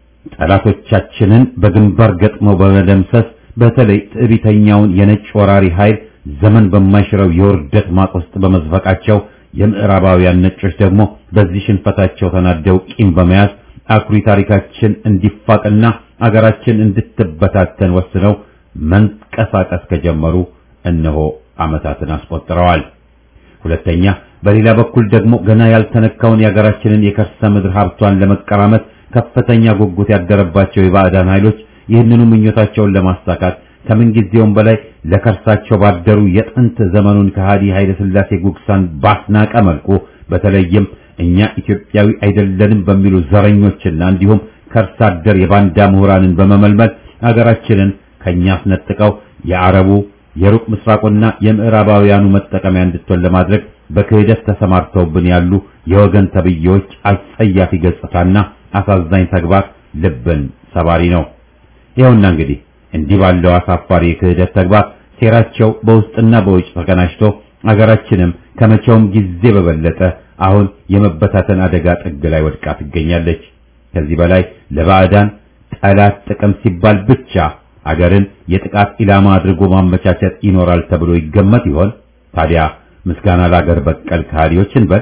ጠላቶቻችንን በግንባር ገጥመው በመደምሰስ በተለይ ትዕቢተኛውን የነጭ ወራሪ ኃይል ዘመን በማይሽረው የውርደት ማቅ ውስጥ በመዝፈቃቸው የምዕራባውያን ነጮች ደግሞ በዚህ ሽንፈታቸው ተናደው ቂም በመያዝ አኩሪ ታሪካችን እንዲፋቅና አገራችን እንድትበታተን ወስነው መንቀሳቀስ ከጀመሩ እነሆ ዓመታትን አስቆጥረዋል። ሁለተኛ በሌላ በኩል ደግሞ ገና ያልተነካውን የሀገራችንን የከርሰ ምድር ሀብቷን ለመቀራመት ከፍተኛ ጉጉት ያደረባቸው የባዕዳን ኃይሎች ይህንኑ ምኞታቸውን ለማሳካት ከምንጊዜውም በላይ ለከርሳቸው ባደሩ የጥንት ዘመኑን ከሃዲ ኃይለ ሥላሴ ጉግሳን ባስናቀ መልኩ በተለይም እኛ ኢትዮጵያዊ አይደለንም በሚሉ ዘረኞችና እንዲሁም ከርሳ አደር የባንዳ ምሁራንን በመመልመል ሀገራችንን ከኛ አስነጥቀው የአረቡ የሩቅ ምስራቁና የምዕራባውያኑ መጠቀሚያ እንድትሆን ለማድረግ በክህደት ተሰማርተውብን ያሉ የወገን ተብዬዎች አጸያፊ ገጽታና አሳዛኝ ተግባር ልብን ሰባሪ ነው። ይኸውና እንግዲህ እንዲህ ባለው አሳፋሪ የክህደት ተግባር ሴራቸው በውስጥና በውጭ ተቀናጅቶ አገራችንም ከመቼውም ጊዜ በበለጠ አሁን የመበታተን አደጋ ጥግ ላይ ወድቃ ትገኛለች። ከዚህ በላይ ለባዕዳን ጠላት ጥቅም ሲባል ብቻ አገርን የጥቃት ኢላማ አድርጎ ማመቻቸት ይኖራል ተብሎ ይገመት ይሆን? ታዲያ ምስጋና ለአገር በቀል ከሃዲዎች እንበል።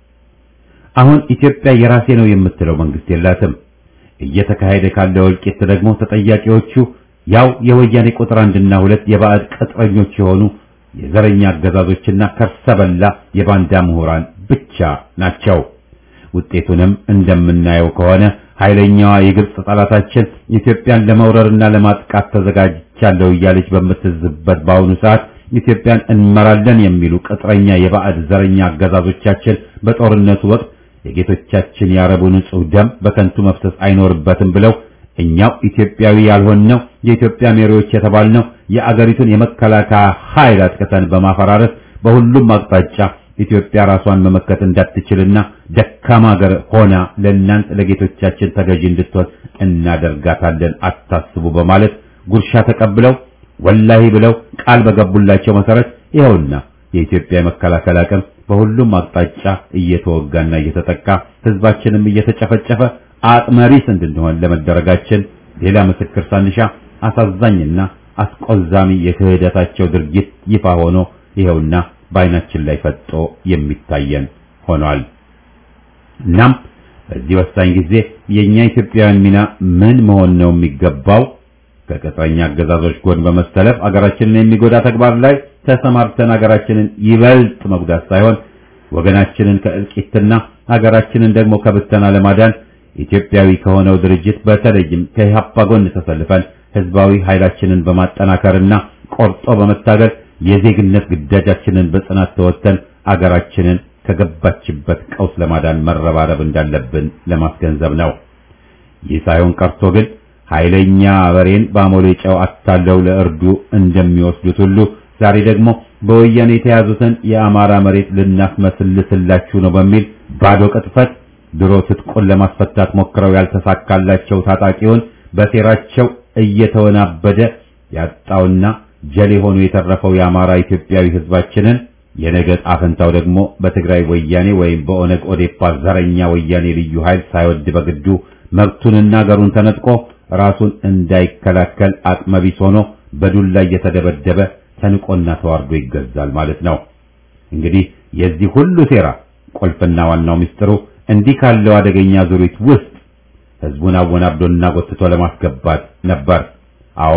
አሁን ኢትዮጵያ የራሴ ነው የምትለው መንግስት የላትም። እየተካሄደ ካለው እልቂት ደግሞ ተጠያቂዎቹ ያው የወያኔ ቁጥር አንድና ሁለት የባዕድ ቅጥረኞች የሆኑ የዘረኛ አገዛዞችና ከርሰ በላ የባንዳ ምሁራን ብቻ ናቸው። ውጤቱንም እንደምናየው ከሆነ ኃይለኛዋ የግብጽ ጠላታችን ኢትዮጵያን ለመውረርና ለማጥቃት ተዘጋጅቻለሁ እያለች በምትዝበት በአሁኑ ሰዓት ኢትዮጵያን እንመራለን የሚሉ ቅጥረኛ የባዕድ ዘረኛ አገዛዞቻችን በጦርነቱ ወቅት የጌቶቻችን የአረቡ ንጹህ ደም በከንቱ መፍሰስ አይኖርበትም ብለው እኛው ኢትዮጵያዊ ያልሆንነው የኢትዮጵያ መሪዎች የተባልነው የአገሪቱን የመከላከያ ኃይል አጥቅተን በማፈራረስ በሁሉም አቅጣጫ ኢትዮጵያ ራሷን መመከት እንዳትችልና ደካማ ሀገር ሆና ለእናንት ለጌቶቻችን ተገዢ እንድትሆን እናደርጋታለን፣ አታስቡ በማለት ጉርሻ ተቀብለው ወላሂ ብለው ቃል በገቡላቸው መሰረት ይኸውና የኢትዮጵያ የመከላከል አቅም በሁሉም አቅጣጫ እየተወጋና እየተጠቃ ህዝባችንም እየተጨፈጨፈ አቅመሪስ እንድንሆን ለመደረጋችን ሌላ ምስክር ሳንሻ አሳዛኝና አስቆዛሚ የክህደታቸው ድርጊት ይፋ ሆኖ ይኸውና በዓይናችን ላይ ፈጦ የሚታየን ሆኗል። እናም በዚህ ወሳኝ ጊዜ የኛ ኢትዮጵያውያን ሚና ምን መሆን ነው የሚገባው? ከቅጥረኛ አገዛዞች ጎን በመሰለፍ አገራችንን የሚጎዳ ተግባር ላይ ተሰማርተን አገራችንን ይበልጥ መጉዳት ሳይሆን ወገናችንን ከእልቂትና አገራችንን ደግሞ ከብተና ለማዳን ኢትዮጵያዊ ከሆነው ድርጅት በተለይም ከኢህአፓ ጎን ተሰልፈን ህዝባዊ ኃይላችንን በማጠናከርና ቆርጦ በመታገል የዜግነት ግዳጃችንን በጽናት ተወጥተን አገራችንን ከገባችበት ቀውስ ለማዳን መረባረብ እንዳለብን ለማስገንዘብ ነው። ይህ ሳይሆን ቀርቶ ግን ኃይለኛ በሬን በአሞሌ ጨው አታለው ለእርዱ እንደሚወስዱት ሁሉ ዛሬ ደግሞ በወያኔ የተያዙትን የአማራ መሬት ልናስመስልስላችሁ ነው በሚል ባዶ ቅጥፈት ድሮ ትጥቁን ለማስፈታት ሞክረው ያልተሳካላቸው ታጣቂውን በሴራቸው እየተወናበደ ያጣውና ጀሌ ሆኖ የተረፈው የአማራ ኢትዮጵያዊ ህዝባችንን የነገ ጣፈንታው ደግሞ በትግራይ ወያኔ ወይም በኦነግ ኦዴፓ ዘረኛ ወያኔ ልዩ ኃይል ሳይወድ በግዱ መብቱንና አገሩን ተነጥቆ ራሱን እንዳይከላከል አቅመቢስ ሆኖ በዱላ እየተደበደበ ተንቆና ተዋርዶ ይገዛል ማለት ነው። እንግዲህ የዚህ ሁሉ ሴራ ቁልፍና ዋናው ምስጢሩ እንዲህ ካለው አደገኛ ዙሪት ውስጥ ህዝቡን አወናብዶና ጎትቶ ለማስገባት ነበር። አዎ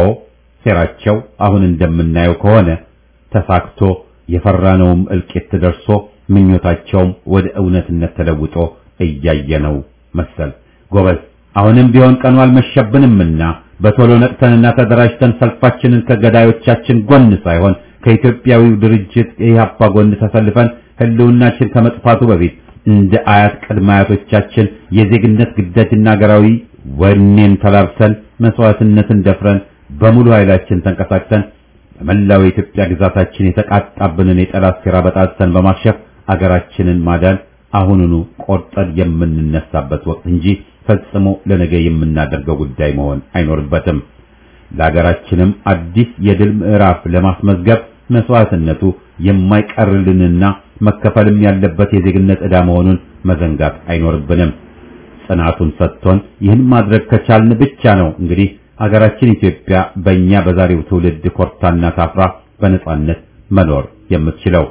ሴራቸው አሁን እንደምናየው ከሆነ ተሳክቶ የፈራነውም እልቂት ደርሶ ምኞታቸውም ወደ እውነትነት ተለውጦ እያየነው መሰል። ጎበዝ አሁንም ቢሆን ቀኑ አልመሸብንምና በቶሎ ነቅተንና ተደራጅተን ሰልፋችንን ከገዳዮቻችን ጎን ሳይሆን ከኢትዮጵያዊው ድርጅት የኢህአፓ ጎን ተሰልፈን ህልውናችን ከመጥፋቱ በፊት እንደ አያት ቅድመ አያቶቻችን የዜግነት ግዳጅና ሀገራዊ ወኔን ተላብሰን መስዋዕትነትን ደፍረን በሙሉ ኃይላችን ተንቀሳቅሰን በመላው የኢትዮጵያ ግዛታችን የተቃጣብንን የጠላት ሴራ በጣጥሰን በማክሸፍ አገራችንን ማዳን አሁኑኑ ቆርጠን የምንነሳበት ወቅት እንጂ ፈጽሞ ለነገ የምናደርገው ጉዳይ መሆን አይኖርበትም። ለሀገራችንም አዲስ የድል ምዕራፍ ለማስመዝገብ መስዋዕትነቱ የማይቀርልንና መከፈልም ያለበት የዜግነት ዕዳ መሆኑን መዘንጋት አይኖርብንም። ጽናቱን ሰጥቶን ይህን ማድረግ ከቻልን ብቻ ነው እንግዲህ አገራችን ኢትዮጵያ በእኛ በዛሬው ትውልድ ኮርታና ታፍራ በነጻነት መኖር የምትችለው።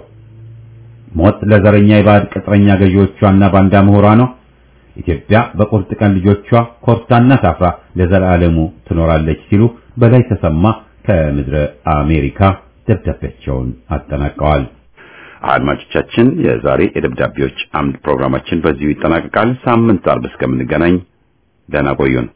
ሞት ለዘረኛ የባዕድ ቅጥረኛ ገዢዎቿና ባንዳ ምሁራኗ ኢትዮጵያ በቁርጥ ቀን ልጆቿ ኮርታና ታፍራ ለዘላለሙ ትኖራለች ሲሉ በላይ ተሰማ ከምድረ አሜሪካ ደብዳቤያቸውን አጠናቀዋል። አድማጮቻችን፣ የዛሬ የደብዳቤዎች አምድ ፕሮግራማችን በዚሁ ይጠናቀቃል። ሳምንት አርብ እስከምንገናኝ ደህና ቆዩን።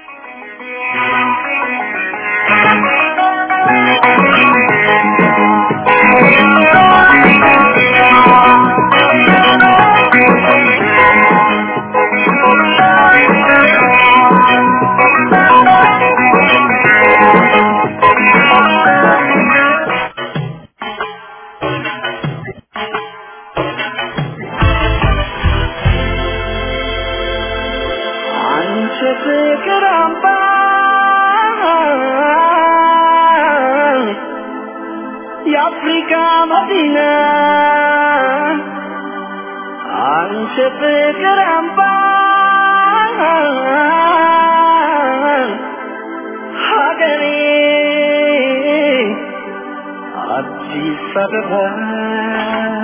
አንቺ ፍቅር አምባ የአፍሪካ መዲና አንቺ ፍቅር አምባ ሀገሬ አዲስ አበባ